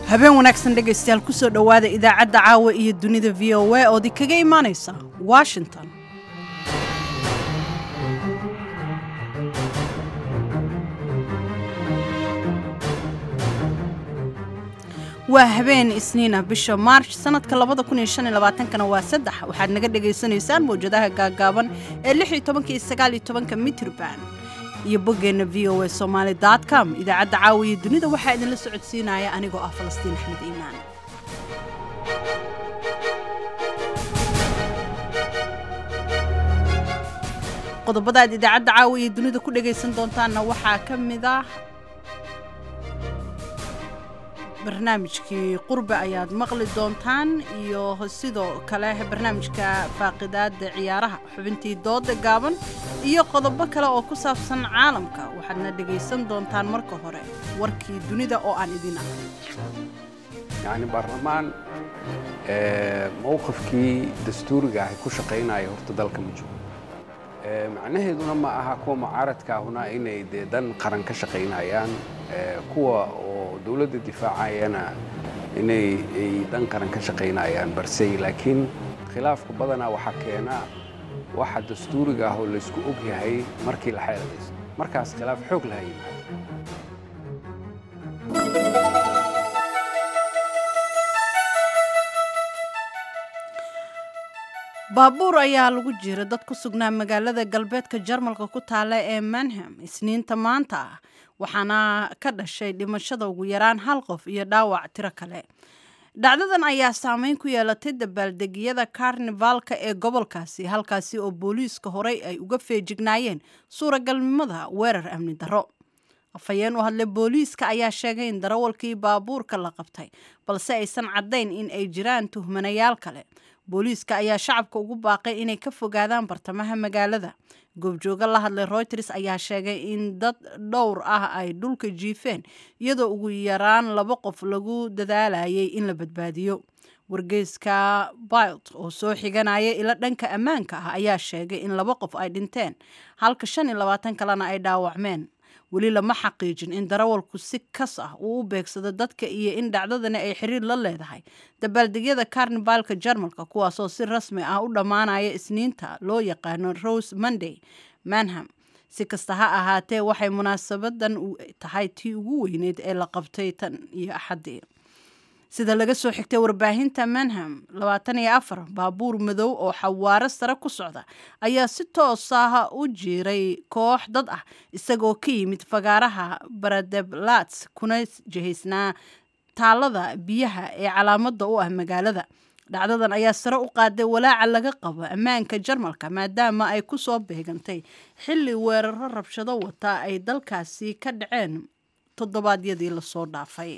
habeen wanaagsan dhegaystayaal kusoo dhowaada idaacadda caawa iyo dunida v o a ood kaga imaanaysa washington waa habeen isniina bisha maarch sanadka kana waa saddex waxaad naga dhagaysanaysaan mawjadaha gaagaaban ee iyo mitrban iyo boggeenna v o a somaali com idaacadda caawiya dunida waxaa idinla socodsiinaya anigoo ah falastiin axmed iimaan qodobada aad idaacadda caawiya dunida ku dhagaysan doontaanna waxaa ka mid ah barnaamijkii qurbe ayaad maqli doontaan iyo sidoo kale barnaamijka faaqidaada ciyaaraha xubintii dooda gaaban iyo qodobo kale oo ku saabsan caalamka waxaadna dhegaysan doontaan marka hore warkii dunida oo aan idin ahay yacni baarlamaan mowqifkii dastuuriga ahay ku shaqaynaya horta dalka ma joogo macnaheeduna ma aha kuwa mucaaradka ahuna inay dee dan qaran ka shaqaynayaan kuwa oo dowladda difaacayana inay ay dan qaran ka shaqaynayaan barsey laakiin khilaafka badanaa waxaa keena waxa dastuuriga ah oo laysku og yahay markii la xeeladaysto markaas khilaaf xoog laha yimaado baabuur ayaa lagu jira dad ku sugnaa magaalada galbeedka jarmalka ku taala ee manham isniinta maanta ah waxaana ka dhashay dhimashada ugu yaraan hal qof iyo dhaawac tiro kale dhacdadan ayaa saameyn ku yeelatay dabaaldegyada karnifaalka ee gobolkaasi halkaasi oo booliiska horey ay uga feejignaayeen suuragalnimada weerar amni darro afhayeen u hadlay booliiska ayaa sheegay in darawalkii baabuurka la qabtay balse aysan caddayn in ay jiraan tuhmanayaal kale booliiska ayaa shacabka ugu baaqay inay ka fogaadaan bartamaha magaalada goobjooga la hadlay reuters ayaa sheegay in dad dhowr ah ay dhulka jiifeen iyadoo ugu yaraan laba qof lagu dadaalayay in la badbaadiyo wargeyska bilt oo soo xiganaya ilo dhanka ammaanka ah ayaa sheegay in laba qof ay dhinteen halka shan iyo labaatan kalena ay dhaawacmeen weli lama xaqiijin in darawalku si kas ah uu u beegsado dadka iyo in dhacdadani ay xiriir la leedahay dabaaldegyada karnibaalka jarmalka kuwaasoo si rasmi ah u dhammaanaya isniinta loo yaqaano rose monday manham si kasta ha ahaatee waxay munaasabadan tahay tii ugu weyneyd ee la qabtay tan iyo axaddii sida laga soo xigtay warbaahinta manham labaatan iyo afar baabuur madow oo xawaaro sare ku socda ayaa si toos ah u jiiray koox dad ah isagoo ka yimid fagaaraha baradeblatz kuna jihaysnaa taalada biyaha ee calaamada u ah magaalada dhacdadan ayaa sare u qaaday walaaca laga qabo ammaanka jarmalka maadaama ay ku soo beegantay xilli weeraro rabshado wata ay dalkaasi ka dhaceen toddobaadyadii lasoo dhaafay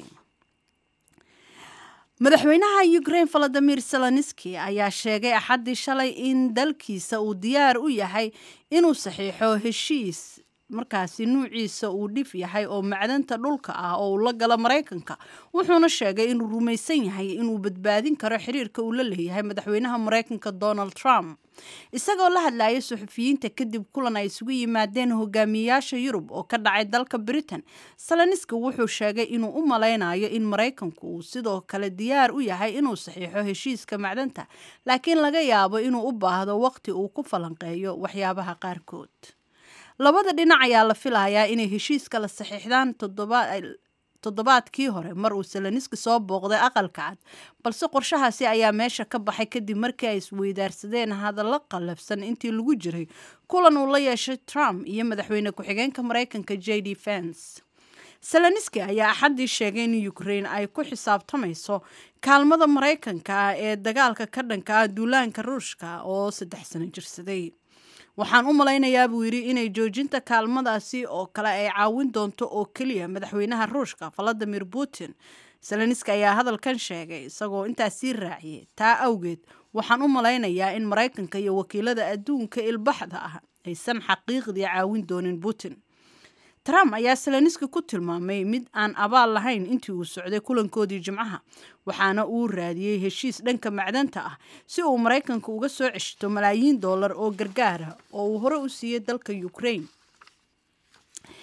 madaxweynaha ukraine valadimir seloniski ayaa sheegay axaddii shalay in dalkiisa uu diyaar u yahay inuu saxiixo heshiis markaasi nuuciisa uu dhif yahay oo macdanta dhulka ah oo uu la galo maraykanka wuxuuna sheegay inuu rumaysan yahay inuu badbaadin karo xiriirka uu la leeyahay madaxweynaha maraykanka donald trump isagoo la hadlayay suxufiyiinta kadib kulan ay isugu yimaadeen hogaamiyayaasha yurub oo ka dhacay dalka britain saloniski wuxuu sheegay inuu u malaynayo in maraykanku uu sidoo kale diyaar u yahay inuu saxiixo heshiiska macdanta laakiin laga yaabo inuu u baahdo waqti uu ku falanqeeyo waxyaabaha qaarkood labada dhinac ayaa la filayaa inay heshiiska la saxiixdaan toddobaadkii hore mar uu seloniski soo booqday aqalka cad balse qorshahaasi ayaa meesha ka baxay kadib markii ay isweydaarsadeen hadallo qallafsan intii lagu jiray kulan uu la yeeshay trump iyo madaxweyne ku-xigeenka maraykanka j d fens seloniski ayaa axaddii sheegay in ukraine ay ku xisaabtamayso kaalmada maraykanka ee dagaalka ka dhanka ah duulaanka ruushka oo saddex sano jirsaday waxaan u malaynayaa buu yidhi inay joojinta kaalmadaasi oo kale ay caawin doonto oo keliya madaxweynaha ruushka valadimir putin seloniski ayaa hadalkan sheegay isagoo intaas sii raaciyay taa awgeed waxaan u malaynayaa in maraykanka iyo wakiilada adduunka ilbaxda ah aysan xaqiiqdii caawin doonin putin trump ayaa seloniski ku tilmaamay mid aan abaal lahayn intii uu socday kulankoodii jimcaha waxaana uu raadiyey heshiis dhanka macdanta ah si uu maraykanka uga soo ceshito malaayiin dollar oo gargaara oo uu hore u siiyey dalka ukraine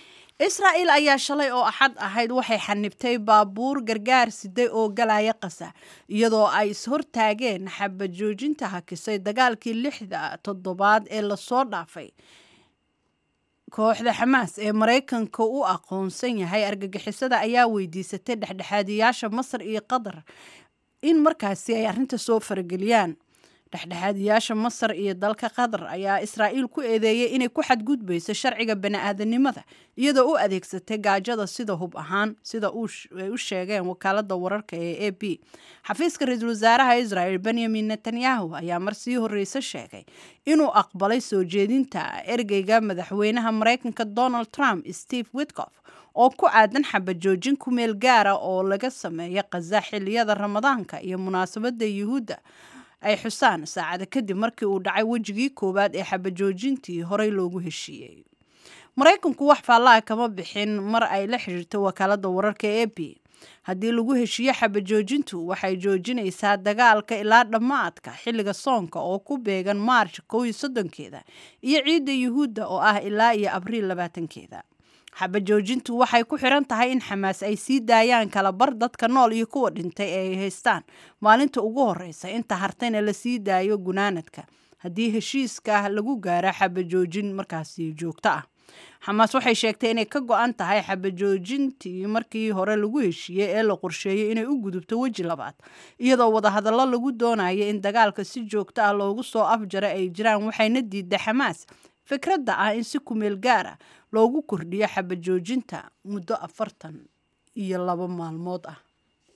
israa'il ayaa shalay oo axad ahayd waxay xanibtay baabuur gargaar siday oo galaya qasa iyadoo ay ishortaageen xabajoojinta hakisay dagaalkii lixda toddobaad ee lasoo dhaafay kooxda xamaas ee maraykanka u aqoonsan yahay argagixisada ayaa weydiisatay dhexdhexaadiyaasha masar iyo qatar in markaasi ay arrinta soo farageliyaan dhexdhexaadiyaasha masar iyo dalka qatar ayaa israa'iil ku eedeeyay inay ku xadgudbayso sharciga bani-aadanimada iyadoo u adeegsatay gaajada sida hub ahaan sida ay u sheegeen wakaalada wararka ee a b xafiiska ra-iisul wasaaraha israel benyamin netanyahu ayaa mar sii horreyse sheegay inuu aqbalay soo jeedinta ergeyga madaxweynaha maraykanka donald trump steve witkof oo ku aadan xabajoojin ku meel gaara oo laga sameeya khaza xiliyada ramadaanka iyo munaasabada yuhuudda ay xusaan saacada kadib markii uu dhacay wejigii koowaad ee xabajoojintii horey loogu heshiiyey maraykanku wax faallaha kama bixin mar ay la xiriirto wakaalada wararka ee b haddii lagu heshiiyo xabajoojintu waxay joojinaysaa dagaalka ilaa dhammaadka xilliga soonka oo ku beegan maarch kow iyo soddonkeeda iyo ciidda yuhuudda oo ah ilaa iyo abriil labaatankeeda xabajoojintu waxay ku xiran tahay in xamaas ay sii daayaan kala bar dadka nool iyo kuwa dhintay ee ay haystaan maalinta ugu horeysa inta hartayna la sii daayo gunaanadka haddii heshiiska lagu gaara xabajoojin markaasi joogto ah xamaas waxay sheegtay inay ka go-an tahay xabajoojintii markii hore lagu heshiiyey ee la qorsheeyey inay u gudubto weji labaad iyadoo wadahadallo lagu doonaya in dagaalka si joogto ah loogu soo afjara ay jiraan waxayna diiday xamaas fikradda ah in si kumeel gaara loogu kordhiyo xabajoojinta muddo afartan iyo labo maalmood ah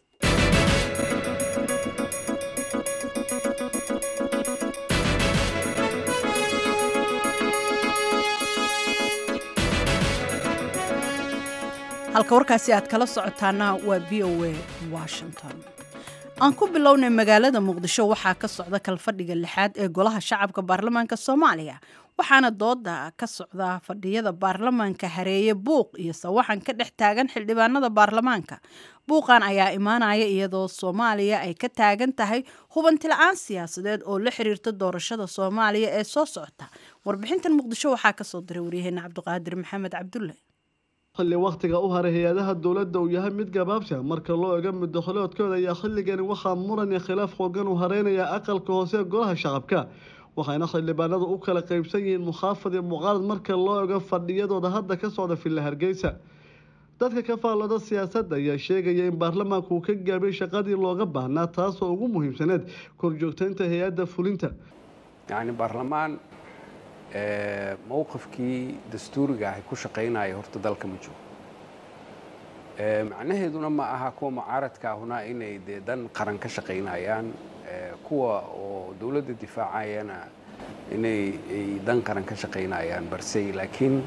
halka warkaasi aad kala socotaana waa v o a washington aan ku bilownay magaalada muqdisho waxaa ka socda kalfadhiga lixaad ee golaha shacabka baarlamaanka soomaaliya waxaana dooda ka socda fadhiyada baarlamaanka hareeye buuq iyo sawaxan ka dhex taagan xildhibaanada baarlamaanka buuqan ayaa imaanaya iyadoo soomaaliya ay ka taagan tahay hubanti-la-aan siyaasadeed oo la xiriirta doorashada soomaaliya ee soo socota warbixintan muqdisho waxaa kasoo diray waryaheena cabdiqaadir maxamed cabdulle xilli wakhtiga u haray hay-adaha dowladda uu yahay mid gabaabsa marka loo ego muddakholoodkooda ayaa xilligani waxaa muran iyo khilaaf xoogan uu hareynayaa aqalka hoose ee golaha shacabka waxayna xildhibaanadu u kala qaybsan yihiin mukhaafad iyo muqaalad marka loo ego fadhiyadooda hadda ka socda villa hargeysa dadka ka faallada siyaasadda ayaa sheegaya in baarlamaanku uu ka gaabay shaqadii looga baahnaa taasoo ugu muhiimsaneed korjoogtaynta hay-adda fulinta yacni baarlamaan mowqifkii dastuuriga ahay ku shaqaynaya horta dalka ma joogo macnaheeduna ma aha kuwa mucaaradka ahuna inay dee dan qaran ka shaqaynayaan kuwa oo dowladda difaacayana inay ay dan qaran ka shaqaynayaan barsey laakiin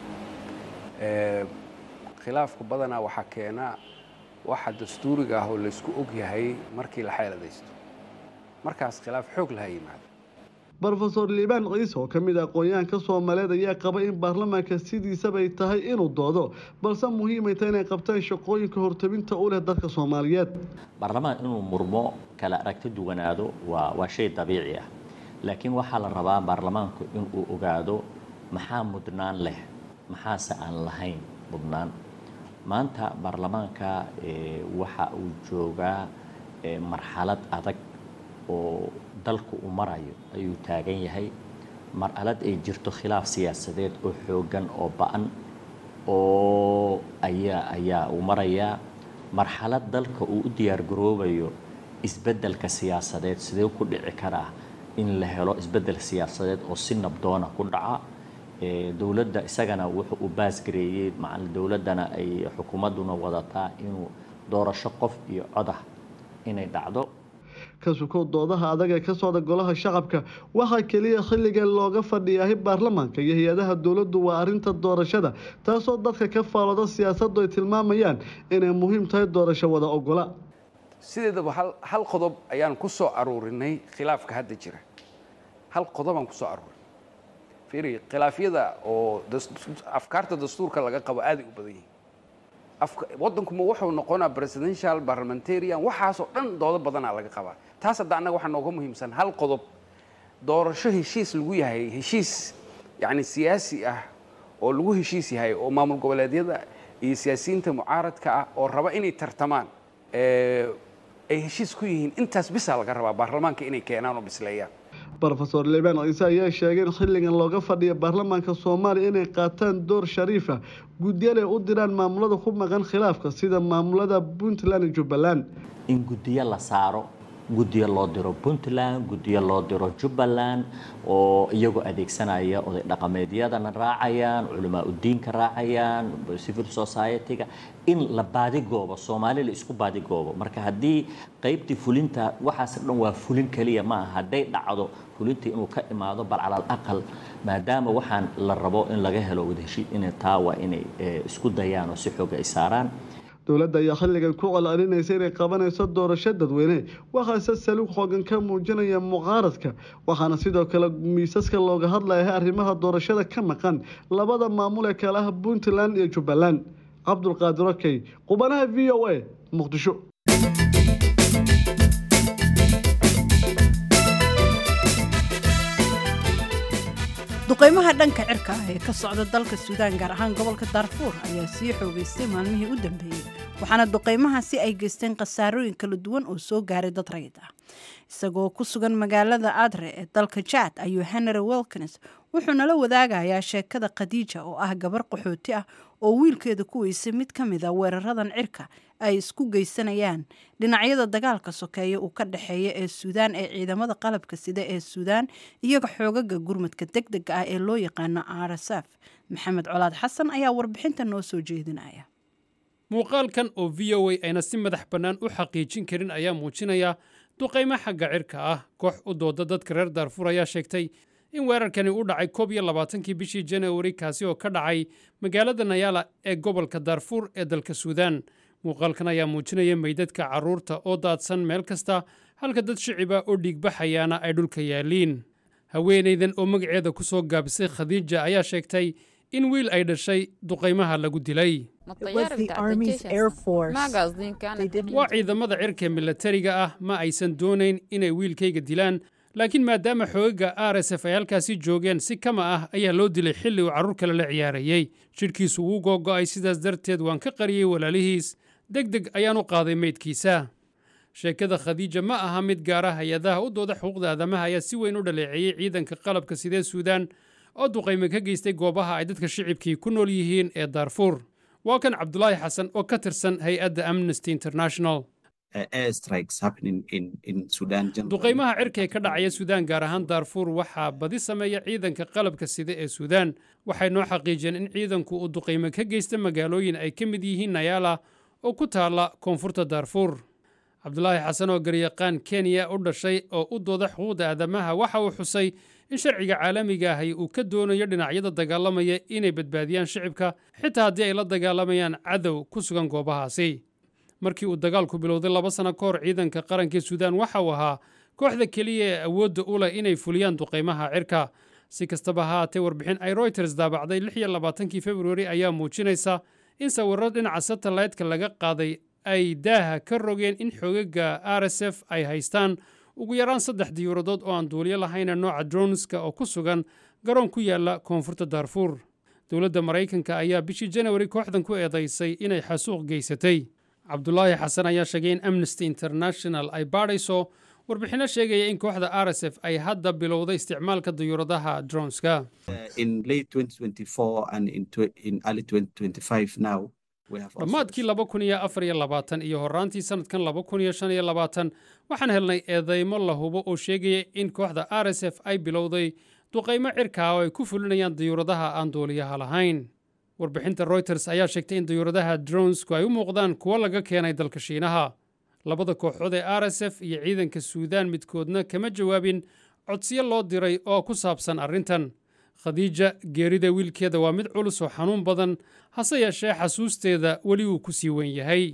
khilaafka badanaa waxaa keena waxa dastuuriga ah oo laysku og yahay markii la xeeladaysto markaas khilaaf xoog laha yimaado rofeor liibaan ciise oo ka mid ah aqoon-yahanka soomaaliyeed ayaa qaba in baarlamaanka sidiisabay tahay inuu doodo balse muhiimay tahay inay qabtaan shaqooyinka hortabinta u leh dadka soomaaliyeed baarlamaan inuu murmo kala aragti duwanaado waa waa shay dabiici ah laakiin waxaa la rabaa baarlamaanku inuu ogaado maxaa mudnaan leh maxaase aan lahayn mudnaan maanta baarlamaanka waxa uu joogaa marxalad adag oo dalku uu marayo ayuu taagan yahay marxalad ay jirto khilaaf siyaasadeed oo xooggan oo ba-an oo ayaa ayaa uu marayaa marxalad dalka uu u diyaargaroobayo isbeddelka siyaasadeed sidee ku dhici karaa in la helo isbeddel siyaasadeed oo si nabdoona ku dhaca dowladda isagana wuxuu u baasgareeyey macal dowladdana ay xukuumadduna wadataa inuu doorasho qof iyo codah inay dhacdo ka sukow doodaha adag ee ka socda golaha shacabka waxaa keliya xilligan looga fadhiyahay baarlamaanka iyo hay-adaha dowladdu waa arrinta doorashada taasoo dadka ka faalooda siyaasaddu ay tilmaamayaan inay muhiim tahay doorasho wada ogola sideedaba hal qodob ayaan ku soo aruurinay khilaafka hadda jira hal qodobaan ku soo aruurinay fiiri khilaafyada oo afkaarta dastuurka laga qabo aaday u badan yihiin waddankuma wuxuu noqonaa presidential parliamentarian waxaasoo dhan doodo badanaa laga qabaa taas hadda annaga waxaa nooga muhiimsan hal qodob doorasho heshiis lagu yahay heshiis yacni siyaasi ah oo lagu heshiis yahay oo maamul goboleedyada iyo siyaasiyiinta mucaaradka ah oo raba inay tartamaan ay heshiis ku yihiin intaas bisaa laga rabaa baarlamaanka inay keenaan oo bisleeyaan rofeor liibaan ciise ayaa sheegay in xilligan looga fadhiya baarlamaanka soomaaliya inay qaataan door shariifa guddiyal ay u diraan maamulada ku maqan khilaafka sida maamulada puntland iyo jubbaland in guddiyo la saaro guddiyo loo diro puntland guddiyo loo diro jubbaland oo iyagoo adeegsanaya oday dhaqameedyadana raacayaan culamaa udiinka raacayaan civil society-ga in la baadigoobo soomaali la isku baadigoobo marka haddii qaybtii fulinta waxaas dhan waa fulin keliya ma aha hadday dhacdo fulintii inuu ka imaado bal calal aqal maadaama waxaan la rabo in laga helo wadaheshiid inay taa waa inay isku dayaan oo si xooga ay saaraan dowladda ayaa xilligan ku celcelinaysa inay qabanayso doorasho dadweyne waxaase saluug xoogan ka muujinaya mucaaradka waxaana sidoo kale miisaska looga hadlaya arrimaha doorashada ka maqan labada maamul ee kale ah puntland iyo jubbaland cabdulqaadir okey qubanaha v o a muqdisho duqeymaha dhanka cirka ah ee ka socda dalka suudaan gaar ahaan gobolka daarfuur ayaa sii xoogeystay maalmihii u dambeeyey waxaana duqeymahaasi ay geysteen khasaarooyin kala duwan oo soo gaaray dad rayid ah isagoo ku sugan magaalada adre ee dalka jaad ayuu henry wilkins wuxuu nala wadaagayaa sheekada khadiija oo ah gabar qaxooti ah oo wiilkeeda ku weysay mid ka mid a weeraradan cirka ay isku geysanayaan dhinacyada dagaalka sokeeya uu ka dhexeeya ee suudaan ee ciidamada qalabka sida ee suudaan iyaga xoogaga gurmadka deg dega ah ee loo yaqaano rsf maxamed colaad xasan ayaa warbixinta noo soo jeedinaya muuqaalkan oo v o a ayna si madax bannaan u xaqiijin karin ayaa muujinaya duqaymo xagga cirka ah koox u dooda dadka reer daarfuur ayaa sheegtay in weerarkani u dhacay koob iyo labaatankii bishii janawari kaasi oo ka dhacay magaalada nayaala ee gobolka daarfuur ee dalka suudaan muuqaalkan ayaa muujinaya meydadka carruurta oo daadsan meel kasta halka dad shiciba oo dhiigbaxayaana ay dhulka yaalliin haweenaydan oo magaceeda ku soo gaabisay khadiija ayaa sheegtay in wiil ay dhashay duqaymaha lagu dilay waa ciidamada cirka milatariga ah ma aysan doonayn inay wiilkayga dilaan laakiin maadaama xoogaga r s f ay halkaasi joogeen si kama ah ayaa loo dilay xilli uu carruur kale la ciyaarayey jidhkiisu wuu googo'ay sidaas darteed waan ka qariyey walaalihiis deg deg ayaan u qaaday meydkiisa sheekada khadiija ma aha mid gaara hay-adaha u dooda xuquuqda aadamaha ayaa si weyn u dhaleeceeyey ciidanka qalabka sidee suudaan oo duqayme ka geystay goobaha ay dadka shicibkii ku nool yihiin ee daarfuur waa kan cabdulaahi xasan oo ka tirsan hay-adda amnesty international duqaymaha cirka ee ka dhacaya suudaan gaar ahaan daarfuur waxaa badi sameeya ciidanka qalabka sida ee suudaan waxay noo xaqiijiyeen in ciidanku uu duqayme ka geysta magaalooyin ay ka mid yihiin nayaala oo ku taalla koonfurta daarfuur cabdulaahi xasan oo garyaqaan kenya u dhashay oo u dooda xuquuqda aadamaha waxa uu xusay in sharciga caalamiga ahi uu ka doonayo dhinacyada dagaalamaya inay badbaadiyaan shicibka xitaa haddii ay la dagaalamayaan cadow ku sugan goobahaasi markii uu dagaalku bilowday laba sano ka hor ciidanka qaranka suudaan waxa uu ahaa kooxda keliya ee awoodda u leh inay fuliyaan duqaymaha cirka si kastaba ha haatee warbixin ay royters daabacday lix iyo labaatankii februari ayaa muujinaysa in sawirro dhinaca satellaytka laga qaaday ay daaha ka rogeen in xoogaga r s f ay haystaan ugu yaraan saddex diyuuradood oo aan duuliyo lahayna nooca dronska oo ku sugan garoon ku yaalla koonfurta daarfuur dowladda maraykanka ayaa bishii janawari kooxdan ku eedaysay inay xasuuq geysatay cabdulaahi xasan ayaa sheegay in amnesty international ay baadhayso warbixinno sheegaya in kooxda r s f ay hadda bilowday isticmaalka diyuuradaha dronska dhammaadkii laba kun iyo afar iyo labaatan iyo horraantii sannadkan laba kun iyo shan iyo labaatan waxaan helnay eedeymo la hubo oo sheegaya in kooxda r s f ay bilowday duqaymo cirkaa oo ay ku fulinayaan diyuuradaha aan duuliyaha lahayn warbixinta royters ayaa sheegtay in diyuuradaha dronsku ay u muuqdaan kuwo laga keenay dalka shiinaha labada kooxood ee r s f iyo ciidanka suudaan midkoodna kama jawaabin codsiyo loo diray oo ku saabsan arrintan khadiija geerida wiilkeeda waa mid culus oo xanuun badan hase yeeshee xasuusteeda weli uu ku sii weyn yahay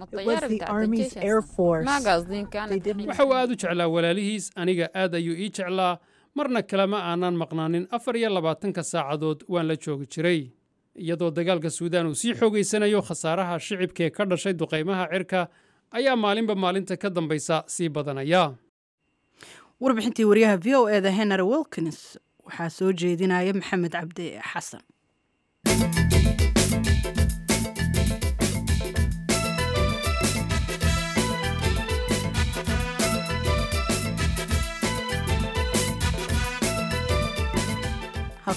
waxa uu aad u jeclaa walaalihiis aniga aad ayuu ii jeclaa marna kalema aanan maqnaanin afar iyo labaatanka saacadood waan la joogi jiray iyadoo dagaalka suudaan uu sii xoogaysanayo khasaaraha shicibkaee ka dhashay duqaymaha cirka ayaa maalinba maalinta ka dambaysa sii badanaya warbixintii waryaha v o eda henry wilkins waxaa soo jeedinaya maxamed cabdi xasan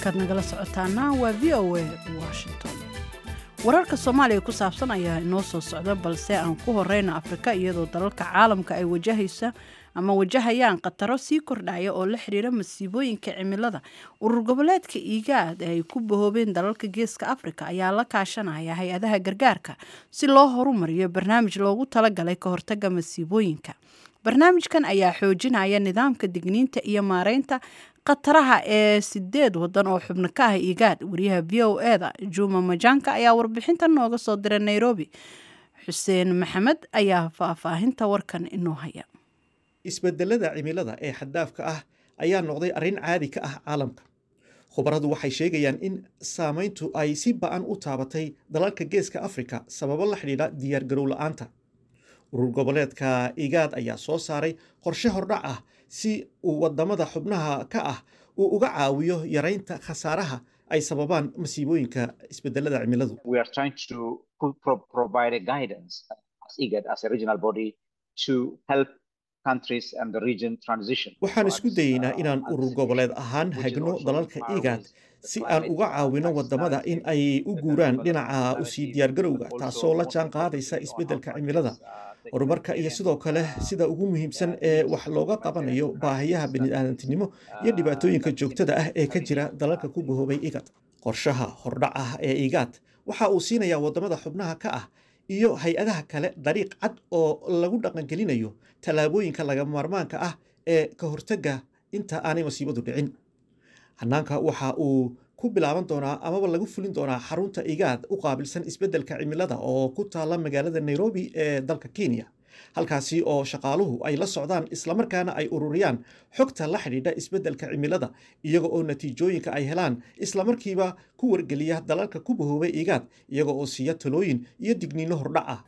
halkaad nagala socotaana waa v o a washington wararka soomaaliya ku saabsan ayaa inoo soo socda balse aan ku horeyna afrika iyadoo dalalka caalamka ay wajahaysa ama wajahayaan khataro sii kordhaya oo la xiriira masiibooyinka cimilada urur goboleedka igaad ee ay ku bahoobeen dalalka geeska afrika ayaa la kaashanaya hay-adaha gargaarka si loo horumariyo barnaamij loogu talagalay ka hortaga masiibooyinka barnaamijkan ayaa xoojinaya nidaamka digniinta iyo maareynta khataraha ee sideed wadan oo xubno ka ah igaad wariyaha v o eda juma majanka ayaa warbixintan nooga soo diray nairobi xuseen maxamed ayaa faahfaahinta warkan inoo haya isbedelada cimilada ee xaddaafka ah ayaa noqday arrin caadi ka ah caalamka khubaradu waxay sheegayaan in saamayntu ay si ba-an u taabatay dalalka geeska afrika sababo la xidhiidha diyaargarow la-aanta urur goboleedka igaad ayaa soo saaray qorshe hordhac ah si uu wadamada xubnaha ka ah uu uga caawiyo yaraynta khasaaraha ay sababaan masiibooyinka isbedelada cimiladu waxaan isku dayeynaa inaan urur goboleed ahaan hagno dalalka igaad si aan uga caawino wadamada in ay u guuraan dhinaca usii diyaargarowga taasoo la jaan qaadaysa isbeddelka cimilada horumarka iyo sidoo kale sida ugu muhiimsan ee wax looga qabanayo baahiyaha bini'aadantinimo iyo dhibaatooyinka joogtada ah ee ka jira dalalka ku bahoobay igad qorshaha hordhac ah ee igaad waxa uu siinayaa wadamada xubnaha ka ah iyo hay-adaha kale dariiq cad oo lagu dhaqangelinayo tallaabooyinka lagama maarmaanka ah ee ka hortagga inta aanay masiibadu dhicin hanaanka waxa uu ku bilaaban doonaa amaba lagu fulin doonaa xarunta igaad u qaabilsan isbeddelka cimilada oo ku taala magaalada nairobi ee dalka kenya halkaasi oo shaqaaluhu ay la socdaan islamarkaana ay ururiyaan xogta la xidhiidha isbeddelka cimilada iyaga oo natiijooyinka ay helaan islamarkiiba ku wargeliya dalalka ku bahoobay igaad iyaga oo siiya talooyin iyo digniino hordhac ah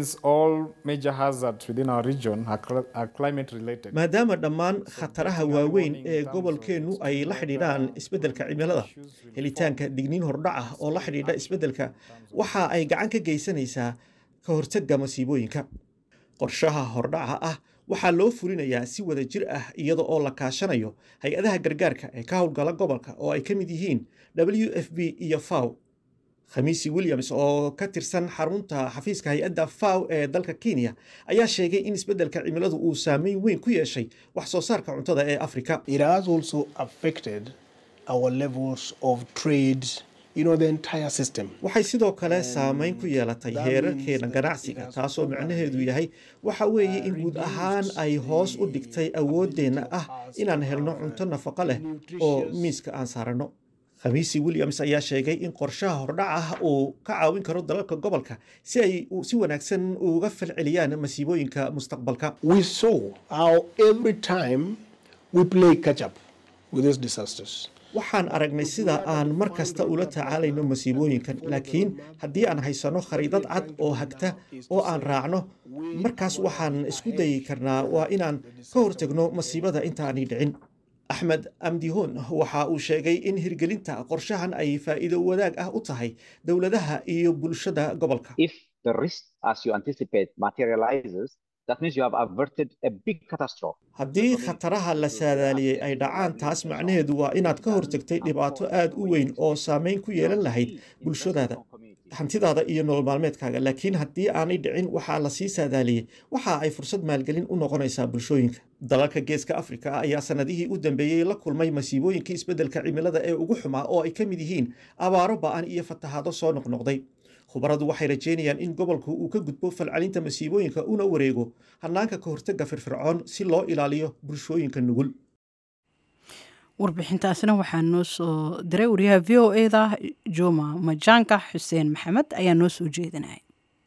maadaama dhammaan khataraha waaweyn ee gobolkeennu ay la xidhiidhaan isbeddelka cimilada helitaanka digniin hordhac ah oo la xidhiidha isbeddelka waxa ay gacan ka geysanaysaa ka hortagga masiibooyinka qorshaha hordhaca ah waxaa loo fulinayaa si wada jir ah iyada oo la kaashanayo hay-adaha gargaarka ee ka howlgala gobolka oo ay ka mid yihiin w f b iyo faw khamiisi williams oo ka tirsan xarunta xafiiska hay-adda faw ee dalka kenya ayaa sheegay in isbeddelka cimiladu uu saameyn weyn ku yeeshay wax soo saarka cuntada ee afrika waxay sidoo kale saameyn ku yeelatay heerarkeena ganacsiga taasoo micnaheedu yahay waxa weeye in guud ahaan ay hoos u dhigtay awooddeenna ah inaan helno cunto nafaqo leh oo miiska aan saaranno khamiisi williams ayaa sheegay in qorshaha hordhac ah uu ka caawin karo dalalka gobolka si ay si wanaagsan uga falceliyaan masiibooyinka mustaqbalka waxaan aragnay sida aan mar kasta ula tacaalayno masiibooyinkan laakiin haddii aan haysanno khariidad cad oo hagta oo aan raacno markaas waxaan isku dayi karnaa waa inaan ka hortagno masiibada intaanay dhicin axmed amdihoon waxa uu sheegay in hirgelinta qorshahan ay faa'iido wadaag ah u tahay dowladaha iyo bulshada gobolka haddii khataraha la saadaaliyey ay dhacaan taas macnaheedu waa inaad ka hortagtay dhibaato aad u weyn oo saameyn ku yeelan lahayd bulshadaada hantidaada iyo nolol maalmeedkaaga laakiin haddii aanay dhicin waxaa la sii saadaaliyey waxa ay fursad maalgelin u noqonaysaa bulshooyinka dalalka geeska afrika ayaa sanadihii u dambeeyey la kulmay masiibooyinkii isbeddelka cimilada ee ugu xumaa oo ay ka mid yihiin abaaro ba'an iyo fatahaado soo noqnoqday khubaradu waxay rajeynayaan in gobolku uu ka gudbo falcelinta masiibooyinka una wareego hanaanka ka hortagga firfircoon si loo ilaaliyo bulshooyinka nugul warbixintaasna waxaa noo soo diray wariyaha v o eda juma majaanka xuseen maxamed ayaa noo soo jeedinaya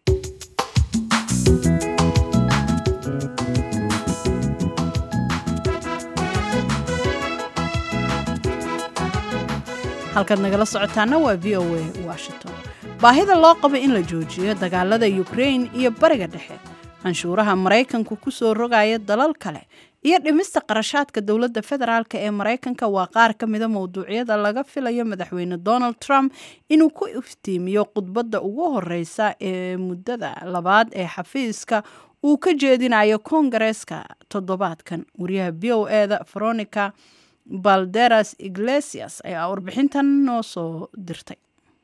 halkaad nagala socotaana waa v o a washington baahida loo qabo in la joojiyo dagaalada ukrain iyo bariga dhexe canshuuraha maraykanku ku soo rogaya dalal kale iyo dhimista qarashaadka dowladda federaalk ee maraykanka waa qaar ka mida mowduucyada laga filayo madaxweyne donald trump inuu ku iftiimiyo khudbadda ugu horeysa ee muddada labaad ee xafiiska uu ka jeedinayo koongareeska toddobaadkan wariyaha v o eda veronica balderas iglesias ayaa warbixintan noo soo dirtay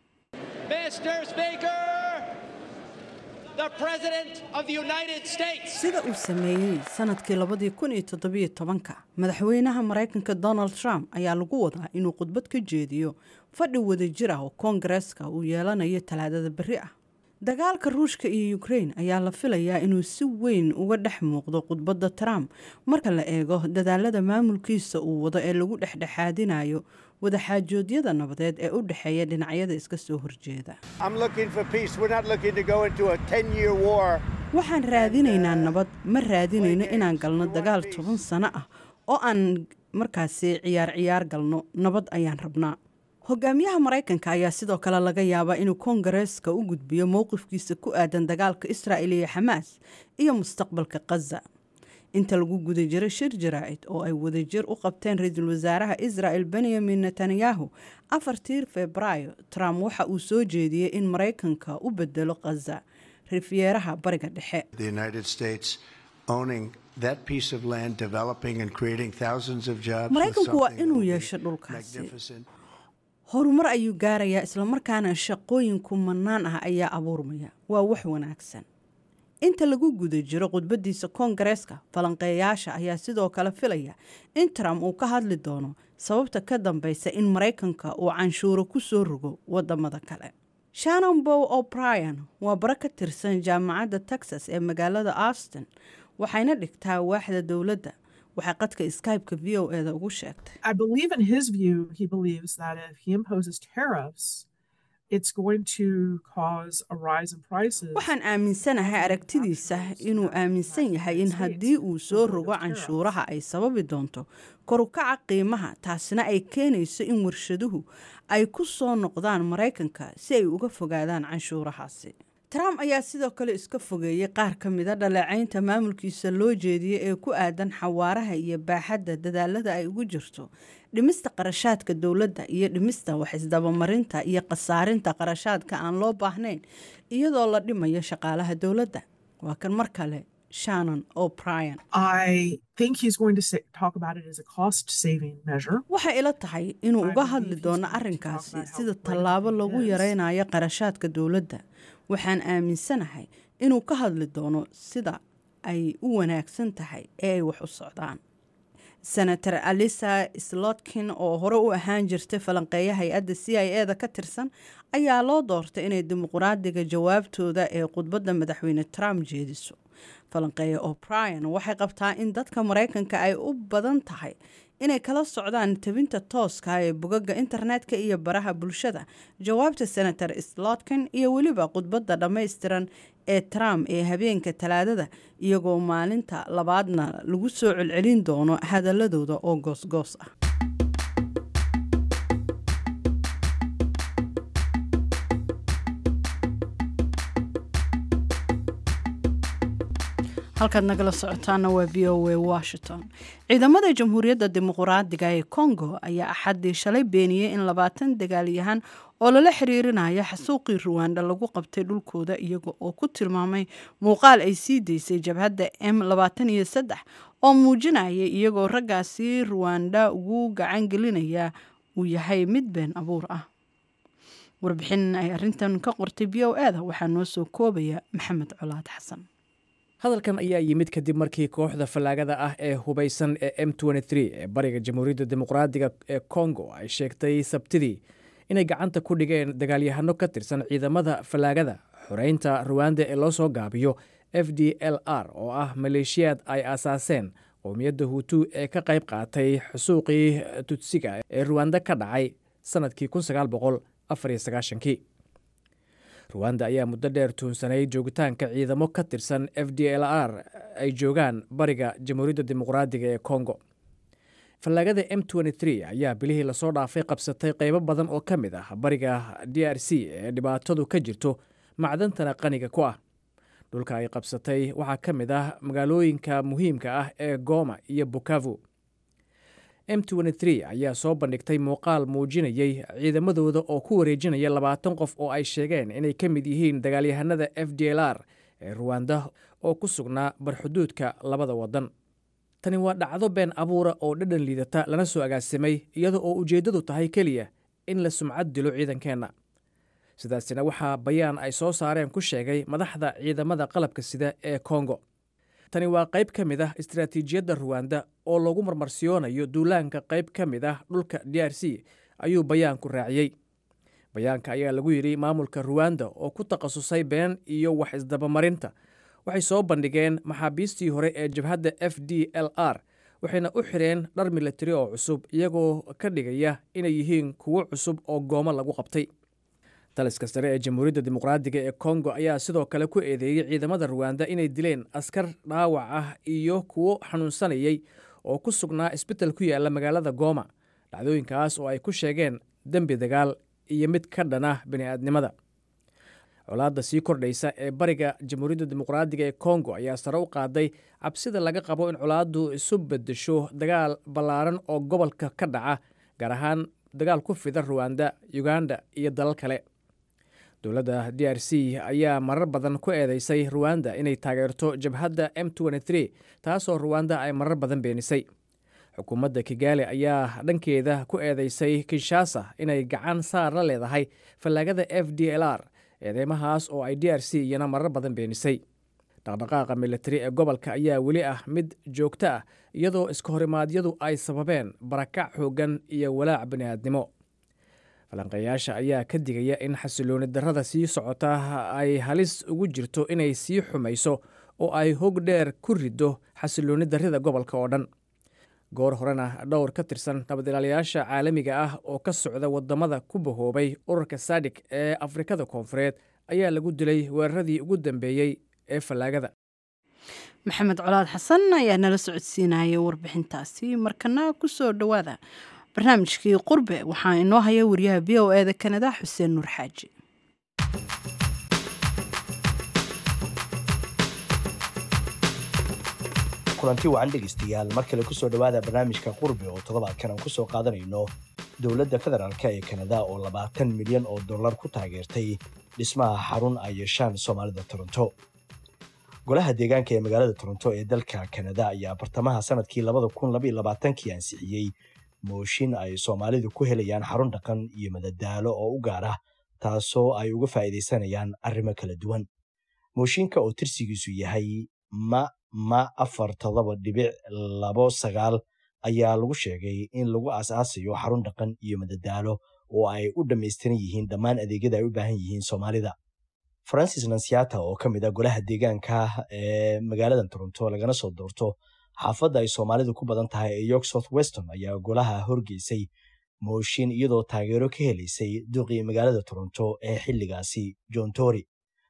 sida uu sameeyey sanadkii labadii kun iyo toddobiyo tobanka madaxweynaha maraykanka donald trump ayaa lagu wadaa inuu khudbad ka jeediyo fadhi wadajir ah oo koongareeska uu yeelanayo talaadada berri ah dagaalka ruushka iyo ukrain ayaa la filayaa inuu si weyn uga dhex muuqdo khudbadda trump marka la eego dadaalada maamulkiisa uu wado ee lagu dhexdhexaadinayo wadaxaajoodyada nabadeed ee u dhexeeya dhinacyada iska soo horjeeda waxaan raadinaynaa nabad ma raadinayno inaan galno dagaal toban sano ah oo aan markaasi ciyaar ciyaar galno nabad ayaan rabnaa hogaamiyaha maraykanka ayaa sidoo kale laga yaabaa inuu koongareeska u gudbiyo mowqifkiisa ku aadan dagaalka israa'il iyo xamaas iyo mustaqbalka khaza inta lagu guda jiray shir jaraa'id oo ay wadajir u qabteen ra-iisul wasaaraha israa'el benyamin netanyahu afartii febraayo trump waxa uu soo jeediyey in maraykanka u bedelo khaza rifyeeraha bariga dhexe maraykanku waa inuu yeesho dhulkaasi horumar ayuu gaarayaa islamarkaana shaqooyin kumanaan ah ayaa abuurmaya waa wax wanaagsan inta lagu guda jiro khudbadiisa koongareeska falanqeeyaasha ayaa sidoo kale filaya in trump uu ka hadli doono sababta ka dambeysa in maraykanka uu canshuuro ku soo rogo wadamada kale shannon bow o'brien waa bara ka tirsan jaamacadda texas ee magaalada austin waxayna dhigtaa waaxda dowladda waxay qadka skype-ka v o eda ugu sheegtay waxaan aaminsanahay aragtidiisa inuu aaminsan yahay in haddii uu soo rogo canshuuraha ay sababi doonto korukaca qiimaha taasina ay keenayso in warshaduhu ay ku soo noqdaan maraykanka si ay uga fogaadaan canshuurahaasi trump ayaa sidoo kale iska fogeeyey qaar ka mida dhaleecaynta maamulkiisa loo jeediyey ee ku aadan xawaaraha iyo baaxadda dadaalada ay ugu jirto dhimista qarashaadka dowladda iyo dhimista wax isdabamarinta iyo khasaarinta qarashaadka aan loo baahnayn iyadoo la dhimayo shaqaalaha dowladda waa kan mar kale shannon o'brien waxay ila tahay inuu uga hadli doono arrinkaasi sida tallaabo lagu yareynayo qarashaadka dowladda waxaan aaminsanahay inuu ka hadli doono sida ay u wanaagsan tahay ee ay wax u socdaan senator alisa slotkin oo hore u ahaan jirtay falanqeeya hay-adda c i e da ka tirsan ayaa loo doortay inay dimuqraadiga jawaabtooda ee khudbadda madaxweyne trump jeediso falanqeeya o'brien waxay qabtaa in dadka maraykanka ay u badan tahay inay kala socdaan tabinta tooska ee bogaga internetka iyo baraha bulshada jawaabta senator slotkin iyo weliba khudbadda dhammaystiran ee trump ee habeenka talaadada iyagoo maalinta labaadna lagu soo celcelin doono hadaladooda oo goosgoos ah halkaad nagala socotaana waa v o a washington ciidamada jamhuuriyadda dimuqraadiga ee congo ayaa axaddii shalay beeniyey in labaatan dagaalyahan oo lala xiriirinayo xasuuqii ruwanda lagu qabtay dhulkooda iyaga oo ku tilmaamay muuqaal ay sii daysay jabhadda m labaatan iyo saddex oo muujinaya iyagoo raggaasi ruwanda ugu gacan gelinaya uu yahay mid been abuur ah warbixin ay arintan ka qortay v o e da waxaa noo soo koobaya maxamed colaad xasan hadalkan ayaa yimid kadib markii kooxda fallaagada ah ee hubaysan ee m ee bariga jamhuuriyadda dimuqraadiga ee kongo ay sheegtay sabtidii inay gacanta ku dhigeen dagaalyahano ka tirsan ciidamada fallaagada xoreynta ruwanda ee loo soo gaabiyo f d l r oo ah maleeshiyaad ay aasaaseen qowmiyadda huutu ee ka qayb qaatay xusuuqii tudsiga ee ruwanda ka dhacay sannadkii kii ruwanda ayaa muddo dheer tuunsanay joogitaanka ciidamo ka tirsan f d l r ay joogaan bariga jamhuuriyadda dimuqraadiga ee kongo fallaagada m ayaa bilihii lasoo dhaafay qabsatay qaybo badan oo ka mid ah bariga d r c ee dhibaatadu ka jirto macdantana qaniga ku ah dhulka ay qabsatay waxaa ka mid ah magaalooyinka muhiimka ah ee goma iyo bukavu m ayaa soo bandhigtay muuqaal muujinayay ciidamadooda oo ku wareejinaya labaatan qof oo ay sheegeen inay ka mid yihiin dagaalyahanada f d l r ee ruwanda oo ku sugnaa barxuduudka labada wadan tani waa dhacdo been abuura oo dhadhan liidata lana soo agaasimay iyada oo ujeeddadu tahay keliya in la sumcad dilo ciidankeenna sidaasina waxaa bayaan ay soo saareen ku sheegay madaxda ciidamada qalabka sida ee kongo tani waa qayb ka mid ah istaraatiijiyadda ruwanda oo lagu marmarsiyoonayo duulaanka qayb ka mid ah dhulka d r c ayuu bayaanku raaciyey bayaanka ayaa lagu yidhi maamulka ruwanda oo ku takhasusay been iyo wax isdabamarinta waxay soo bandhigeen maxaabiistii hore ee jabhadda f d l r waxayna u xidheen dhar milatari oo cusub iyagoo ka dhigaya inay yihiin kuwo cusub oo goomo lagu qabtay taliska sare ee jamhuuriyadda dimuqraadiga ee kongo ayaa sidoo kale ku eedeeyey ciidamada ruwanda inay dileen askar dhaawac ah iyo kuwo xanuunsanayay oo ku sugnaa isbital ku yaala magaalada gooma dhacdooyinkaas oo ay ku sheegeen dembi dagaal iyo mid ka dhana bini'aadnimada colaadda sii kordhaysa ee bariga jamhuuriyadda dimuqraadiga ee kongo ayaa sare u qaaday cabsida laga qabo in colaaddu isu bedesho dagaal ballaaran oo gobolka ka dhaca gaar ahaan dagaal ku fida ruwanda uganda iyo dalal kale dowladda d r c ayaa marar badan ku eedeysay ruwanda inay taageerto jabhadda m taasoo ruwanda ay marar badan beenisay xukuumadda kigaali ayaa dhankeeda ku eedeysay kinshasa inay gacan saar la leedahay fallaagada f d l r eedeymahaas oo ay d r c iyana marar badan beenisay dhaqdhaqaaqa militari ee gobolka ayaa weli ah mid joogto ah iyadoo iska horimaadyadu ay sababeen barakac xooggan iyo walaac bini'aadnimo falanqeeyaasha ayaa ka digaya in xasilooni darrada sii socota ay halis ugu jirto inay sii xumayso oo ay hog dheer ku riddo xasilooni darrida gobolka oo dhan goor horena dhowr ka tirsan nabadilaalayaasha caalamiga ah oo ka socda waddamada ku bahoobay ururka sadik ee afrikada koonfureed ayaa lagu dilay weeraradii ugu dambeeyey ee fallaagada maxamed colaad xasan ayaa nala socodsiinayay warbixintaasi markana ku soo dhowaada barnaamijkii qurbe waxaa inoo haya wariyaha v o eda kanada xuseen nuur xaaji kulanti wacan dhegaystayaal mar kale kusoo dhowaada barnaamijka qurbe oo toddobaadkan aan kusoo qaadanayno dowladda federaalk ee kanada oo labaatan milyan oo dollar ku taageertay dhismaha xarun ay yeeshaan soomaalida toronto golaha deegaanka ee magaalada toronto ee dalka kanada ayaa bartamaha sanadkii kii ansixiyey mooshin ay soomaalidu ku helayaan xarun dhaqan iyo madadaalo oo u gaar ah taasoo ay uga faa'iidaysanayaan arrimo kala duwan mooshinka oo tirsigiisu yahay ma ma afar todoba dhibic labo sagaal ayaa lagu sheegay in lagu aas-aasayo xarun dhaqan iyo madadaalo oo ay u dhammaystiran yihiin dhammaan adeegyada ay u baahan yihiin soomaalida francis nansiata oo ka mid a golaha deegaanka ee magaalada toronto lagana soo doorto xaafadda ay soomaalidu ku badan tahay ee york south weston ayaa golaha horgeysay mooshin iyadoo taageero ka helaysay duqii magaalada toronto ee xilligaasi john tory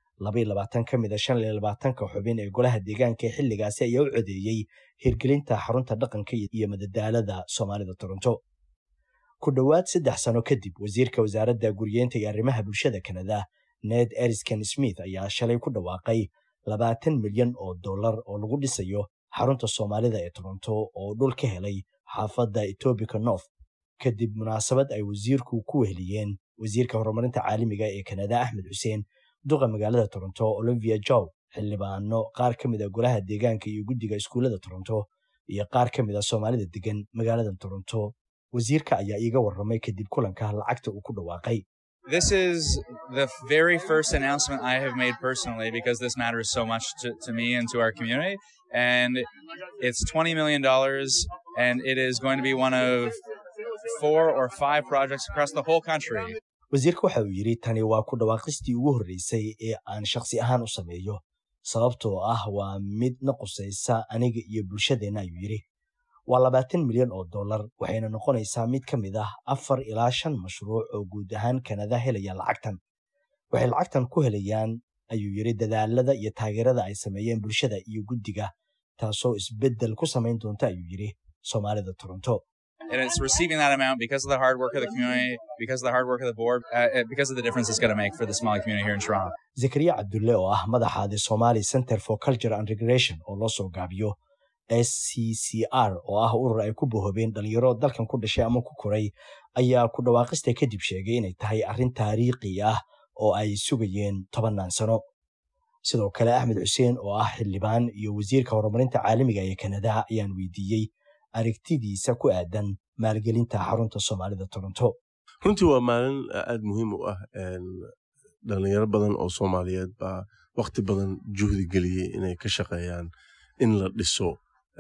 ka mid a shan iyo labaatanka xubin ee golaha deegaanka ee xilligaasi ayaa u codeeyey hirgelinta xarunta dhaqanka iyo madadaalada soomaalida toronto ku dhowaad saddex sano kadib wasiirka wasaaradda guriyeenta iyo arrimaha bulshada kanada ned erisken smith ayaa shalay ku dhawaaqay labaatan milyan oo dollar oo lagu dhisayo xarunta soomaalida ee toronto oo dhul ka helay xaafadda etoobica north kadib munaasabad ay wasiirku ku weheliyeen wasiirka horumarinta caalamiga ee kanada axmed xuseen duqa magaalada toronto olivia jow xildhibaano qaar ka mid a golaha deegaanka iyo guddiga iskuullada toronto iyo qaar ka mid a soomaalida degan magaalada toronto wasiirka ayaa iiga warramay kadib kulanka lacagta uu ku dhawaaqay This is the very first announcement I have made personally because this matters so much to, to me and to our community. And it's $20 million, and it is going to be one of four or five projects across the whole country. wasiirka waxa uu yidhi tani waa ku dhawaaqistii ugu horreysay ee aan shakhsi ahaan u sameeyo sababtoo ah waa mid na qusaysa aniga iyo bulshadeenna ayuu yidhi waa labaatan milyan oo dollar waxayna noqonaysaa mid ka mid ah afar ilaa shan mashruuc oo guud ahaan kanada helaya lacagtan waxay lacagtan ku helayaan ayuu yidhi dadaalada iyo taageerada ay sameeyeen bulshada iyo guddiga taasoo isbeddel ku samayn doonta ayuu yidhi soomaalida toronto And it's receiving that amount because of the hard work of the community, because of the hard work of the board, uh, because of the difference it's going to make for the Somali community here in Toronto. zakariya cabdulle oo ah madaxa the somali center for culture and regulation oo loo soo gaabiyo s c c r oo ah urur ay ku bohobeen dhalinyaro dalkan ku dhashay ama ku koray ayaa ku dhawaaqista kadib sheegay inay tahay arrin taariikhi ah oo ay sugayeen tobannaan sano sidoo kale axmed xuseen oo ah xildhibaan iyo wasiirka horumarinta caalamiga ee kanada ayaan weydiiyey aragtidiisa ku aadan maalgelinta xarunta soomaalida toronto runtii waa maalin aad muhiim u ah dhalinyaro badan oo soomaaliyeed baa wakti badan juhdi geliyey inay ka shaqeeyaan in la dhiso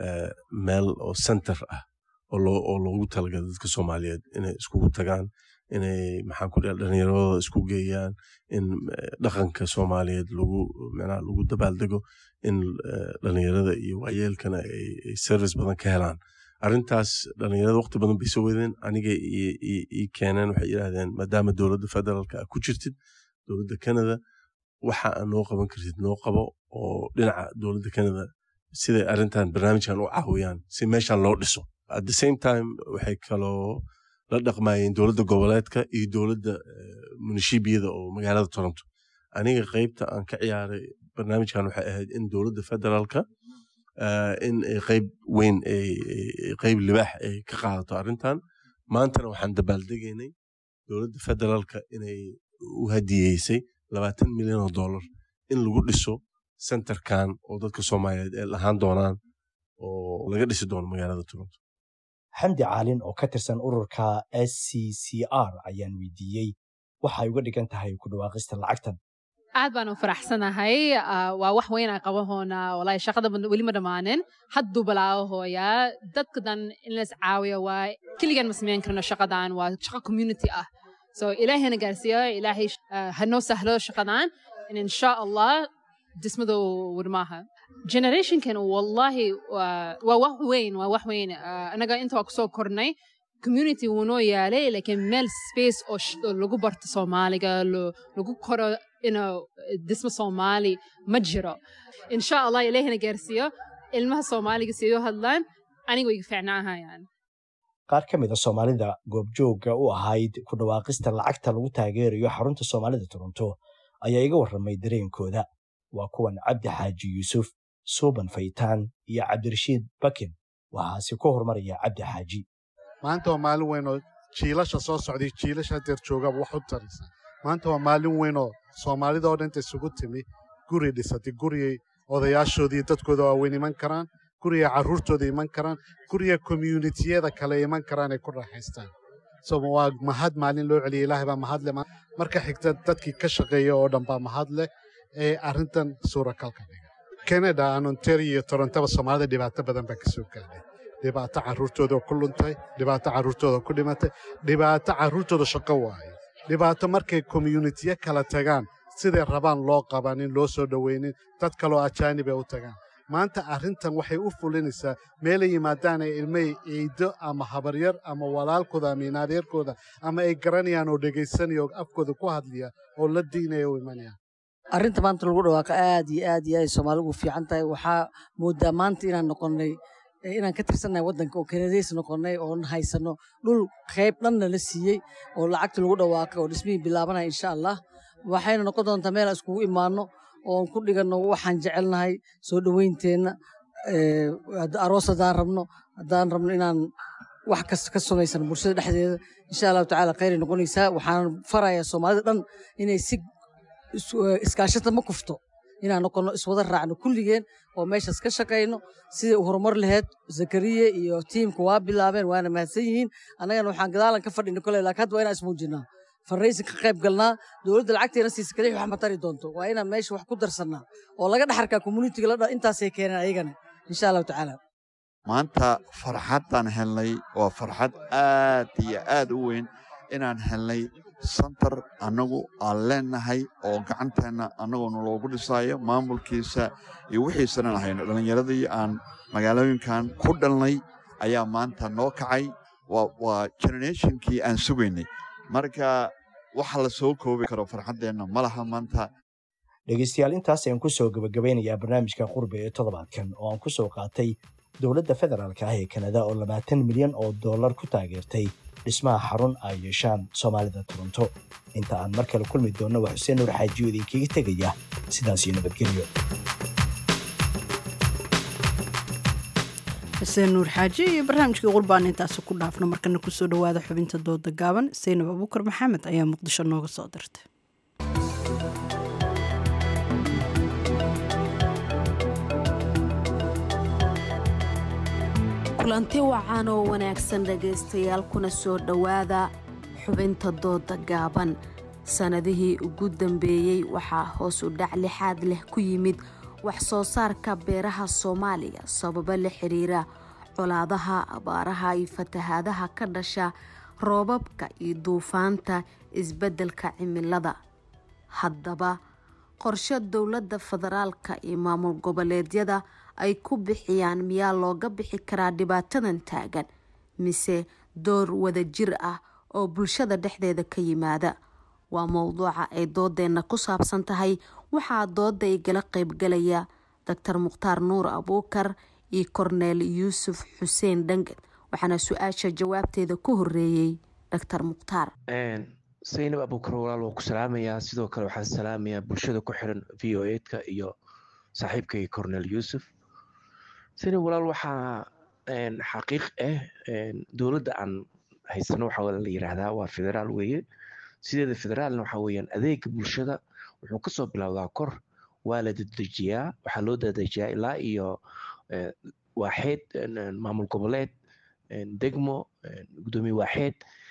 meel oo center ah oo loogu talagala dadka soomaaliyeed inay iskugu tagaan inay maxaan ku dhaha dhalinyaradooda isku geeyaan in dhaqanka soomaaliyeed lagu micnaha lagu dabaaldego in dhalinyarada iyo waayeelkana ay service badan ka helaan arrintaas dhalinyarada waqti badan bay soo wadeen aniga ii keeneen waxay yidhaahdeen maadaama dowladda federaalka ku jirtid dowladda canada waxa aan noo qaban kartid noo qabo oo dhinaca dowladda canada siday arrintan barnaamijkan u caawiyaan si meeshan loo dhiso at the same time waxay kaloo la dhaqmayeen dowladda goboleedka iyo dowladda munishibiyada oo magaalada toronto aniga qeybta aan ka ciyaaray barnaamijkan waxay ahayd in dowladda federaalka in qeyb weyn qeyb libaax ay ka qaadato arrintan maantana waxaan dabaaldegaynay dowladda federaalka inay u hadiyeysay labaatan milyan oo dollar in lagu dhiso centerkan oo dadka soomaaliyeed ay lahaan doonaan oo laga dhisi doono magaalada toronto xamdi caalin oo ka tirsan ururka s c c r ayaan weydiiyey waxay uga dhigan tahay ku dhawaaqista lacagtan aad baan u faraxsanahay waa wax weyn aan qabahoona walaahi shaqada weli ma dhammaanin hadduu balaahoyaa dadka dan in las caawiyo waa keligan ma samayn karno shaqadan waa shaqo community ah so ilaahayna gaarsiiyo ilaahay hanoo sahlo shaqadan in insha allah dhismadu wadmaaha generationkan wallahi waa wax weyn waa wax weyn anaga inta waa kusoo kornay community wuu noo yaalay laakiin meel space oo lagu barto soomaaliga lagu koro inuu dhismo soomaali ma jiro insha allah ilaahina gaarsiiyo ilmaha soomaaliga siyo hadlaan aniga way fiicnaahayaan qaar ka mid a soomaalida goobjoogga u ahayd ku dhawaaqista lacagta lagu taageerayo xarunta soomaalida toronto ayaa iga warramay dareenkooda waa kuwan cabdi xaaji yuusuf suuban faytaan iyo cabdirashiid bakin waxaase ku horumaraya cabdi xaaji maanta waa maalin weyn oo jiilasha soo socday jiilasha hadeer joogaba wax u taraysa maanta waa maalin weyn oo soomaalida oo dhanta isugu timi guri dhisatay guriyay odayaashoodii dadkooda waaweyn iman karaan guriga carruurtooda iman karaan guriga communitiyada kale iman karaan ay ku raaxaystaan so waa mahad maalin loo celiyay ilaahay baa mahad leh marka xigta dadkii ka shaqeeya oo dhan baa mahad leh ee arrintan suurakalka dhiga canada aan ontario iyo torontaba soomaalida dhibaato badan baa ka soo gaadhay dhibaato carruurtooda ku luntay dhibaato carruurtooda ku dhimatay dhibaato carruurtooda shaqo waaye dhibaato markay communitiyo kala tagaan siday rabaan loo qabanin loo soo dhoweynin dad kaloo ajaanib ay u tagaan maanta arrintan waxay u fulinaysaa meelay yimaadaan ay ilmay ciido ama habaryar ama walaalkooda ama inaadeerkooda ama ay garanayaan oo dhegaysanaya oo afkooda ku hadlaya oo la diinaya u imanaya arrinta maanta lagu dhawaaqa aad iyo aad iyo aad soomaaligu fiican tahay waxaa moodaa maanta inaan noqonnay inaan ka tirsannahay waddanka oo kanadays noqonnay oon haysano dhul qayb dhanna la siiyey oo lacagta lagu dhawaaqay oo dhismihii bilaabanaya insha allah waxayna noqon doontaa meel aan iskugu imaanno oon ku dhiganno waxaan jecelnahay soo dhoweynteenna aroos haddaan rabno haddaan rabno inaan wax kasta ka samaysano bulshada dhexdeeda insha allahu tacaala khayray noqonaysaa waxaan farayaa soomaalida dhan inay si iskaashata ma kufto inaan noqonno iswada raacno kulligeen oo meeshaas ka shaqayno sidai u horumar laheyd zakariye iyo tiimka waa bilaabeen waana mahadsan yihiin annagana waxaan gadaalan ka fadhina kole laakiin hadda waa inaan ismuujinaa farraysi ka qayb galnaa dowladda lacagteena siisa kalix wax ma tari doonto waa inaan meesha wax ku darsannaa oo laga dhexarkaa communitiga ladha intaasay keeneen ayagana insha allahu tacaala maanta farxaddaan helnay waa farxad aad iyo aad u weyn inaan helnay santar annagu aan leenahay oo gacanteenna annagoona loogu dhisaayo maamulkiisa iyo wixiisanan ahayno dhallinyaradii aan magaalooyinkan ku dhalnay ayaa maanta noo kacay waa generationkii aan sugaynay marka waxa la soo koobi karo farxaddeenna ma laha maanta dhegaystayaal intaas ayaan ku soo gebagabeynayaa barnaamijka qurbi ee toddobaadkan oo aan ku soo qaatay dowladda federaalka ah ee kanada oo labaatan milyan oo dollar ku taageertay dhismaha xarun ay yeeshaan soomaalida toronto inta aan mar kale kulmi doonno waa xuseen nuur xaajiyo idinkaga tegaya sidaas iyo nabadgelyo xuseen nuur xaaji iyo barnaamijkii qurbaan intaasi ku dhaafno markana kusoo dhowaada xubinta dooda gaaban saynab abuukar maxamed ayaa muqdisho nooga soo dirtay kulanti wacan oo wanaagsan dhegaystayaal kuna soo dhowaada xubinta dooda gaaban sannadihii ugu dambeeyey waxaa hoos u dhac lixaad leh ku yimid wax soo saarka beeraha soomaaliya sababo la xiriira colaadaha abaaraha iyo fatahaadaha ka dhasha roobabka iyo duufaanta isbeddelka cimilada haddaba qorshe dowladda federaalka iyo maamul goboleedyada ay ku bixiyaan miyaa looga bixi karaa dhibaatadan taagan mise door wadajir ah oo bulshada dhexdeeda ka yimaada waa mowduuca ay doodeenna ku saabsan tahay waxaa dooda igala qeybgalaya doctor mukhtaar nuur abuukar iyo korneel yuusuf xuseen dhangan waxaana su-aasha jawaabteeda ku horeeyey doctor mukhtaar saynab abuukar walaal waa ku salaamayaa sidoo kale waxaan salaamayaa bulshada ku xiran v o eedka iyo saaxiibkayga cornel yuusuf saynab walaal waxaa xaqiiq ah dowladda aan haysano waxaa la yiraahdaa waa federaal weeye sideeda federaalna waxaa weeyaan adeega bulshada wuxuu kasoo bilowdaa kor waa la dadejiyaa waxaa loo dadejiyaa ilaa iyo waaxeed maamul goboleed degmo gudoomiye waaxeed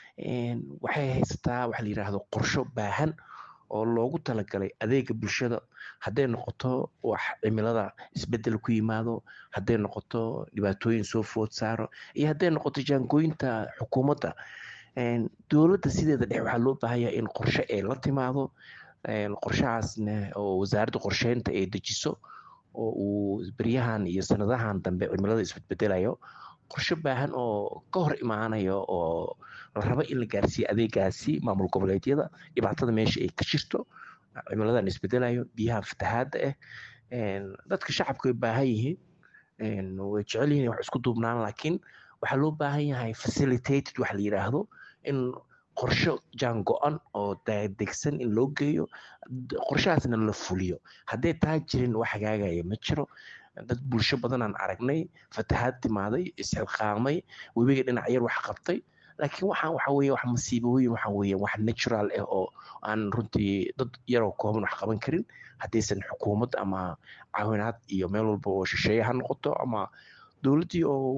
waxay haysataa waxa la yiraahdo qorsho baahan oo loogu talagalay adeega bulshada hadday noqoto wax cimilada isbedel ku yimaado hadday noqoto dhibaatooyin soo food saaro iyo hadday noqoto jaangooyinta xukuumadda dowladda sideeda dhex waxaa loo baahanyaa in qorshe ay la timaado qorshahaasna oo wasaaradda qorsheynta ay dejiso oo uu beryahan iyo sanadahan dambe cimilada isbedbedelayo qorshe baahan oo ka hor imaanayo oo la rabo in la gaarsiiyo adeegaasi maamul goboleedyada dhibaatada meesha ay ka jirto cimiladan isbedelayo biyaha fatahaadda ah dadka shacabka way baahan yihiin way jecel yihiin wax isku duubnaan laakiin waxaa loo baahan yahay facilitated waxa la yiraahdo in qorsho jaan go-an oo degsan in loo geeyo qorshahaasna la fuliyo hadday taa jirin wax hagaagaya ma jiro dad bulsho badanaan aragnay fatahaad timaaday isxilqaamay webiga dhinac yar wax qabtay laakiin waxaan waxa weeye wax masiibooyin waxa weeye wax natural ah oo aan runtii dad yaroo kooban wax qaban karin haddaysan xukuumad ama caawinaad iyo meel walba oo shisheeye ha noqoto ama dowladdii oo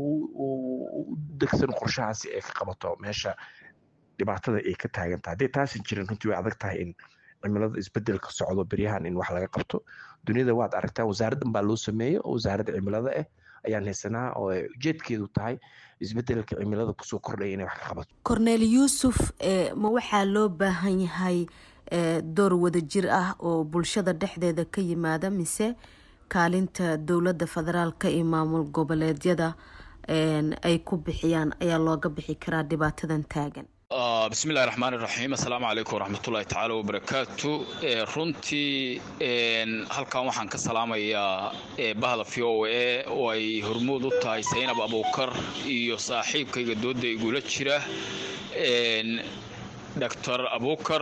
u degsan qorshahaasi ay ka qabato meesha dhibaatada ay ka taagan tahay hadday taasan jirin runtii way adag tahay in cimilada isbedelka socdo beryahan in wax laga qabto duniyada waad aragtaa wasaaraddan baa loo sameeyey oo wasaaradda cimilada ah ayaan haysanaa oo ujeedkeedu tahay isbedelka cimilada kusoo kordhaya inay wax ka qabato korneel yuusuf ma waxaa loo baahan yahay door wadajir ah oo bulshada dhexdeeda ka yimaada mise kaalinta dowladda federaalka iyo maamul goboleedyada ay ku bixiyaan ayaa looga bixi karaa dhibaatadan taagan bismillahi raxmaan iraxiim assalaamu calaykum waraxmatullahi tacaala wabarakaatu runtii halkan waxaan ka salaamayaa bahda v o e oo ay hormuud u tahay saynab abuukar iyo saaxiibkayga dooda igula jira doctor abuukar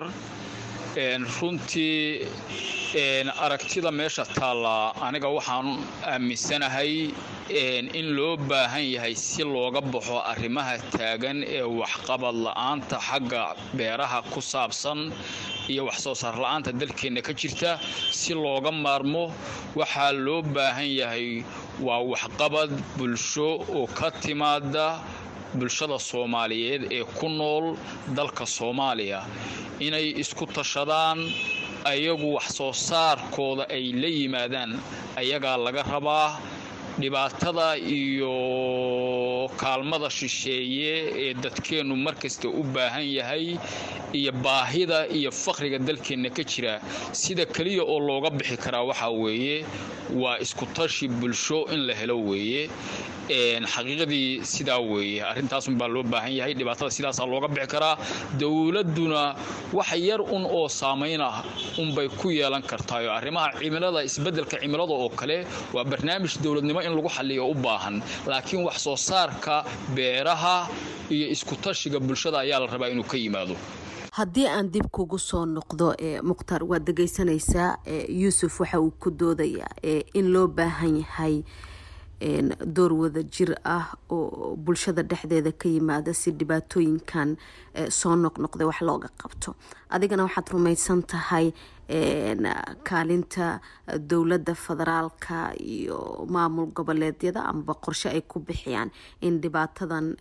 runtii aragtida meesha taalla aniga waxaan aaminsanahay in loo baahan yahay si looga baxo arrimaha taagan ee waxqabad la-aanta xagga beeraha ku saabsan iyo wax soo saar la-aanta dalkeenna ka jirta si looga maarmo waxaa loo baahan yahay waa waxqabad bulsho oo ka timaada bulshada soomaaliyeed ee ku nool dalka soomaaliya inay isku tashadaan ayagu wax soo saarkooda ay la yimaadaan ayagaa laga rabaa dhibaatada iyo kaalmada shisheeye ee dadkeennu markasta u baahan yahay iyo baahida iyo fakhriga dalkeenna ka jira sida keliya oo looga bixi karaa waxaa weeye waa iskutashi bulsho in la helo weeye xaqiiqadii sidaa weeye arrintaasunbaa loo baahan yahay dhibaatada sidaasaa looga bixi karaa dowladduna wax yar un oo saamayn ah unbay ku yeelan kartaayo arrimaha cimilada isbeddelka cimilada oo kale waa barnaamij dowladnimo in lagu xalliyo u baahan laakiin wax soo saarka beeraha iyo iskutashiga bulshada ayaa la rabaa inuu ka yimaado haddii aan dib kugu soo noqdo mukhtar waad dhegeysanaysaa yuusuf waxa uu ku doodayaa in loo baahan yahay door wada jir ah oo bulshada dhexdeeda ka yimaada si dhibaatooyinkan soo noqnoqday wax looga qabto adigana waxaad rumaysan tahay kaalinta dowladda federaalka iyo maamul goboleedyada amaba qorshe ay ku bixiyaan in dhibaatadan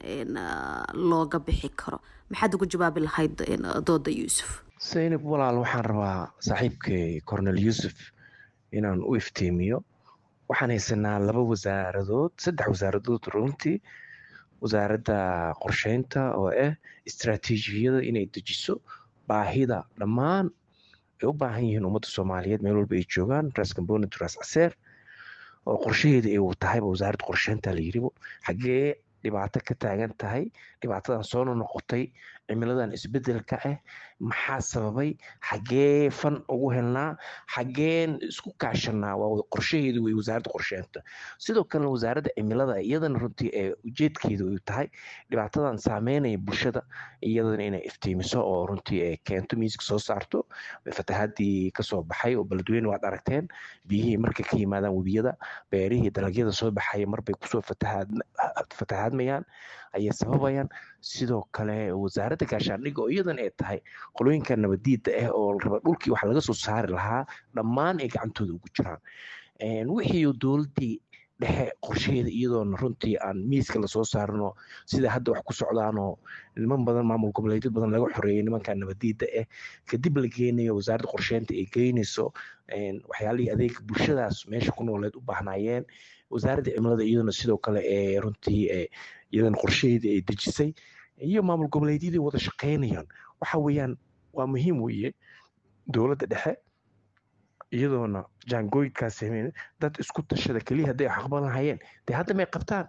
looga bixi karo maxaad ugu jawaabi lahayd dooda yuusuf saynab walaal waxaan rabaa saaxiibkay cornel yuusuf inaan u iftiimiyo waxaan haysanaa laba wasaaradood saddex wasaaradood runtii wasaaradda qorsheynta oo ah istraatiijiyada inay dejiso baahida dhammaan ay u baahan yihiin ummadda soomaaliyeed meel walba ay joogaan ras gamboni ras caseer oo qorshaheeda ay tahayba wasaaradda qorsheynta la yiribo xaggee dhibaato ka taagan tahay dhibaatadan soo noqotay cimiladan isbedelka ah maxaa sababay xaggee fan ugu helnaa xaggeen isku kaashanaa waa qorshaheedu wey wasaaradda qorsheynta sidoo kalena wasaaradda cimilada iyadana runtii ee ujeedkeedu ay tahay dhibaatadan saameynaya bulshada iyadana inay iftiimiso oo runtii ay keento miiska soo saarto fatahaadii kasoo baxay oo beledweyne waad aragteen biyihii markay ka yimaadaan webiyada beerihii dalagyada soo baxaya marbay kusoo fatahaadmayaan ayay sababayaan sidoo kale wasaaradda gaashaandhigga oo iyadan ay tahay qolooyinka nabadiida ah oo raba dhulkii wax laga soo saari lahaa dhammaan ay gacantooda ugu jiraan wixii dowladdii dhexe qorshaheeda iyadoona runtii aan miiska lasoo saarino sida hadda wax ku socdaanoo niman badan maamul goboleedyo badan laga xoreeyay nimanka nabadiida ah kadib la geenayo wasaaradda qorsheynta ay geynayso waxyaalihii adeega bulshadaas meesha ku nooleed u baahnaayeen wasaaradda cimilada iyaduna sidoo kale ee runtii iyadana qorshaheedii ay dejisay iyo maamul goboleedyadii wada shaqeynayaan waxa weeyaan waa muhiim weeye dowladda dhexe iyadoona jaangooyinkaas sameyn dad isku tashada keliya hadday aqban lahayeen dee hadda may qabtaan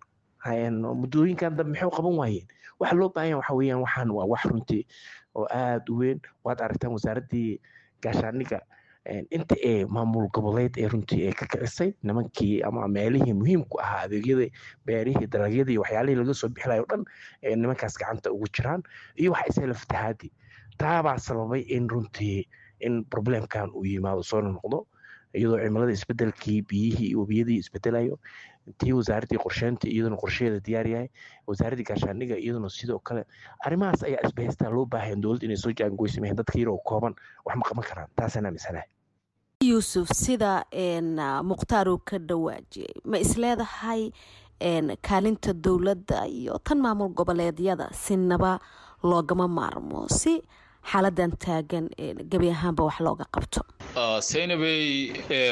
muddooyinkan dambe maxay qaban waayeen waxa loo baahan waxa weeyaan waxaan waa wax runtii oo aada u weyn waad aragtaan wasaaraddii gaashaandhigga inta ee maamul goboleed ee runtii ee ka kicisay nimankii ama meelihii muhiimku ahaa adeegyada beerihii dalagyadii waxyaalihii laga soo bixilayo o dhan ee nimankaas gacanta ugu jiraan iyo waxa isela fatahaadii taabaa sababay in runtii in problemkan uu yimaado soo noqdo iyadoo cimilada isbedelkii biyihii iyo webiyadii isbedelayo tii wasaaraddii qorsheynta iyaduna qorsheheeda diyaar yahay wasaaraddii gaashaandhigga iyaduna sidoo kale arrimahaas ayaa isbahaystaa loo baahayan dowladda inay soo jaangoysameen dadka yaroo kooban wax ma qaban karaan taasaan aaminsanahay yuusuf sida mukhtaar uu ka dhawaajiyey ma isleedahay kaalinta dowladda iyo tan maamul goboleedyada sinaba loogama maarmo si xaaladan taagan gebi ahaanba wax looga qabto saynabey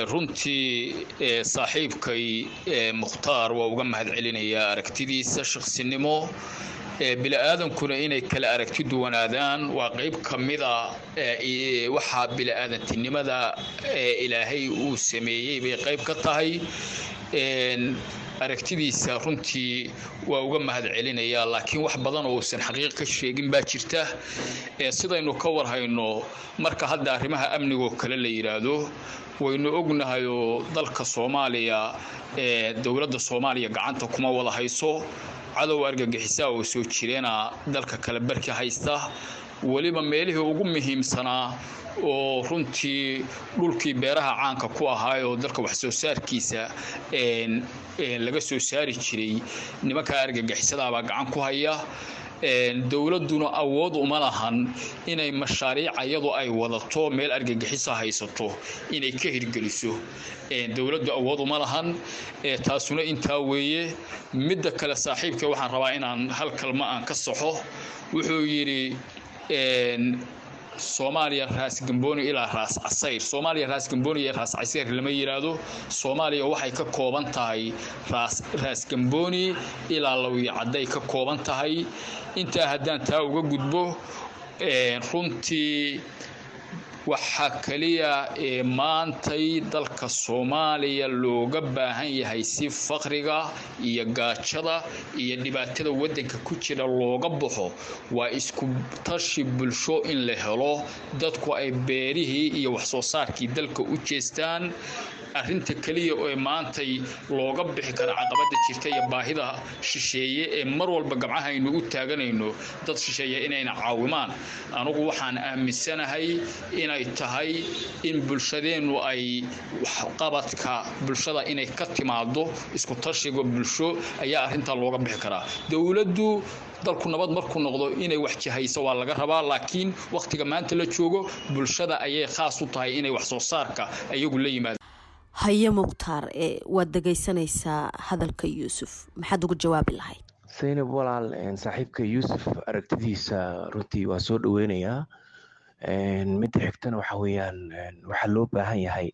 runtii saaxiibkay mukhtaar waa uga mahad celinayaa aragtidiisa shaqsinimo bili-aadankuna inay kala aragti duwanaadaan waa qayb ka mida waxaa bili-aadantinimada ilaahay uu sameeyey bay qayb ka tahay aragtidiisa runtii waa uga mahad celinayaa laakiin wax badan oo uusan xaqiiq ka sheegin baa jirta sidaynu ka warhayno marka hadda arrimaha amnigoo kale la yidhaahdo waynu ognahayoo dalka soomaaliya dowladda soomaaliya gacanta kuma wada hayso cadow argagixisaa oo soo jireena dalka kale barki haysta weliba meelihii ugu muhiimsanaa oo runtii dhulkii beeraha caanka ku ahaayoo dalka wax soo saarkiisa laga soo saari jiray nimanka argagixisadaabaa gacan ku haya dowladduna awood uma lahan inay mashaariic iyadu ay wadato meel argagixisa haysato inay ka hirgeliso dowladdu awood uma lahan taasuna intaa weeye midda kale saaxiibka waxaan rabaa inaan hal kalma aan ka saxo wuxuu yidhi soomaaliya raas gamboni ilaa raas casayr soomaaliya raas gamboni iyo raas casayr lama yidhaahdo soomaaliya waxay ka kooban tahay raas raas gamboni ilaa lawiyo cadday ka kooban tahay intaa haddaan taa uga gudbo runtii waxaa keliya ee maantay dalka soomaaliya looga baahan yahay si faqriga iyo gaajada iyo dhibaatada waddanka ku jira looga baxo waa isku tashi bulsho in la helo dadku ay beerihii iyo waxsoo saarkii dalka u jeestaan arrinta keliya ee maantay looga bixi kara caqabada jirta iyo baahida shisheeye ee mar walba gabcahaynu u taaganayno dad shisheeye inayna caawimaan anugu waxaan aaminsanahay in inay tahay in bulshadeennu ay waxqabadka bulshada inay ka timaado isku tashiga bulsho ayaa arrintaa looga bixi karaa dowladdu dalku nabad markuu noqdo inay wax jihayso waa laga rabaa laakiin wakhtiga maanta la joogo bulshada ayay khaas u tahay inay wax soo saarka iyagu la yimaado haye mukhtaar ee waad dhegaysanaysaa hadalka yuusuf maxaad ugu jawaabi lahayd saynab walaal saaxiibka yuusuf aragtidiisa runtii waa soo dhoweynayaa midda xigtana waxa weeyaan waxaa loo baahan yahay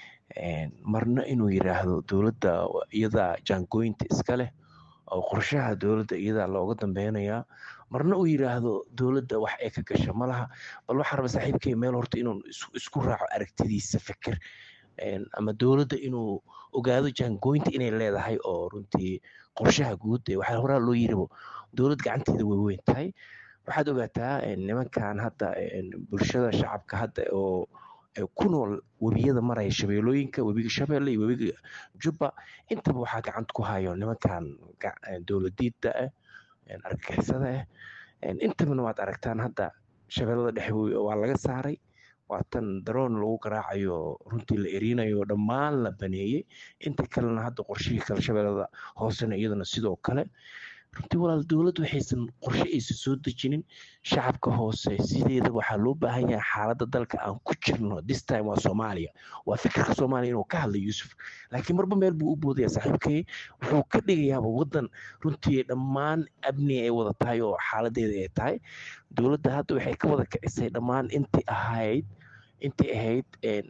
marna inuu yidhaahdo dowladda iyadaa jaangooyinta iska leh oo qorshaha dowladda iyadaa looga dambeynayaa marna uu yidhaahdo dowladda wax ay ka gasha ma laha bal waxaa raba saaxiibkay meel horta inuu isku raaco aragtidiisa fikir ama dowladda inuu ogaado jaangooyinta inay leedahay oo runtii qorshaha guud ee waxaa horaa loo yiribo dowlad gacanteeda way weyn tahay waxaad ogaataa nimankan hadda bulshada shacabka hadda oo ku nool webiyada maraya shabeelooyinka webiga shabeelle iyo webiga jubba intaba waxaa gacanta ku hayo nimankan dowladiida ah argagixisada ah intabana waad aragtaan hadda shabeellada dhexe waa laga saaray waa tan daroon lagu garaacayo runtii la erinayo dhammaan la baneeyey inta kalena hadda qorshihii kale shabeellada hoosena iyadana sidoo kale runtii walaal dowladdu waxaysan qorshe aysan soo dejinin shacabka hoose sideeda waxaa loo baahan yahay xaaladda dalka aan ku jirno this time waa soomaaliya waa fikirka soomaaliya inuu ka hadla yuusuf laakiin marba meel buu u boodaya saaxiibkay wuxuu ka dhigayaaba waddan runtii dhammaan amni ay wada tahay oo xaaladeeda ay tahay dowladda hadda waxay ka wada kicisay dhammaan intii ahayd intii ahayd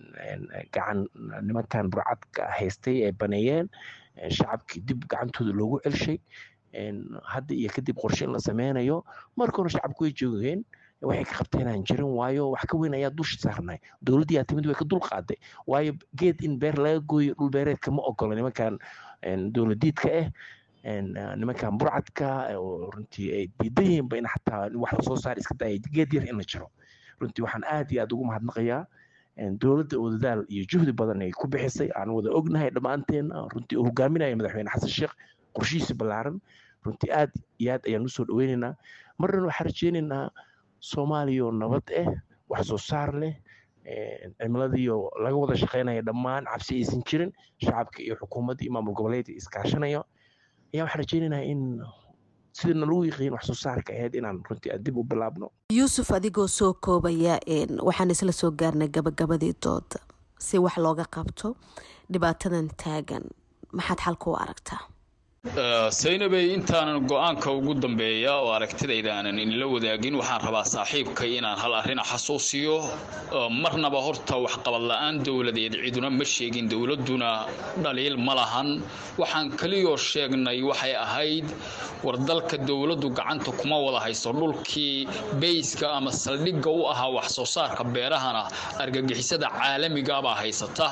gacan nimankan burcadka haystay ay baneeyeen shacabkii dib gacantooda loogu celshay hadda iyo kadib qorshe in la sameynayo marka hore shacabku way joogeen waxay ka qabteen aan jirin waayo wax ka weyn ayaa dusha saarnay dowladdii aa timid way ka dul qaaday waayo geed in beer laga gooyo dhul beereedka ma ogola nimankan dowladiidka ah nimankan burcadka oo runtii ay diidan yihiinba in xataa wax lasoo saar iska daaya geed yar in la jiro runtii waxaan aad iyo aad ugu mahadnaqayaa dowladda oo dadaal iyo juhdi badan ay ku bixisay aan wada ognahay dhammaanteen runtii uu hogaaminaya madaxweyne xasan sheekh qorshihiisa ballaaran runtii aad iyo aad ayaan usoo dhoweynaynaa marna waxaan rajeynaynaa soomaaliya oo nabad ah wax soo saar leh cimiladiioo laga wada shaqeynaya dhammaan cabsi aysan jirin shacabka iyo xukuumadda iyo maamul goboleedka iskaashanayo ayaa waxaan rajeynaynaa in sidana lagu yiqiin wax soo saarka ahayd inaan runtii dib u bilaabno yuusuf adigoo soo koobaya waxaan isla soo gaarnay gabagabadii dooda si wax looga qabto dhibaatadan taagan maxaad xalka u aragtaa saynabey intaanan go-aanka ugu dambeeya oo aragtidayda aanan inla wadaagin waxaan rabaa saaxiibkay inaan hal arrina xasuusiyo marnaba horta waxqabad la-aan dowladeed ciduna ma sheegin dowladduna dhaliil ma lahan waxaan keliyoo sheegnay waxay ahayd war dalka dowladdu gacanta kuma wada hayso dhulkii beyska ama saldhigga u ahaa wax soo saarka beerahana argagixisada caalamigabaa haysata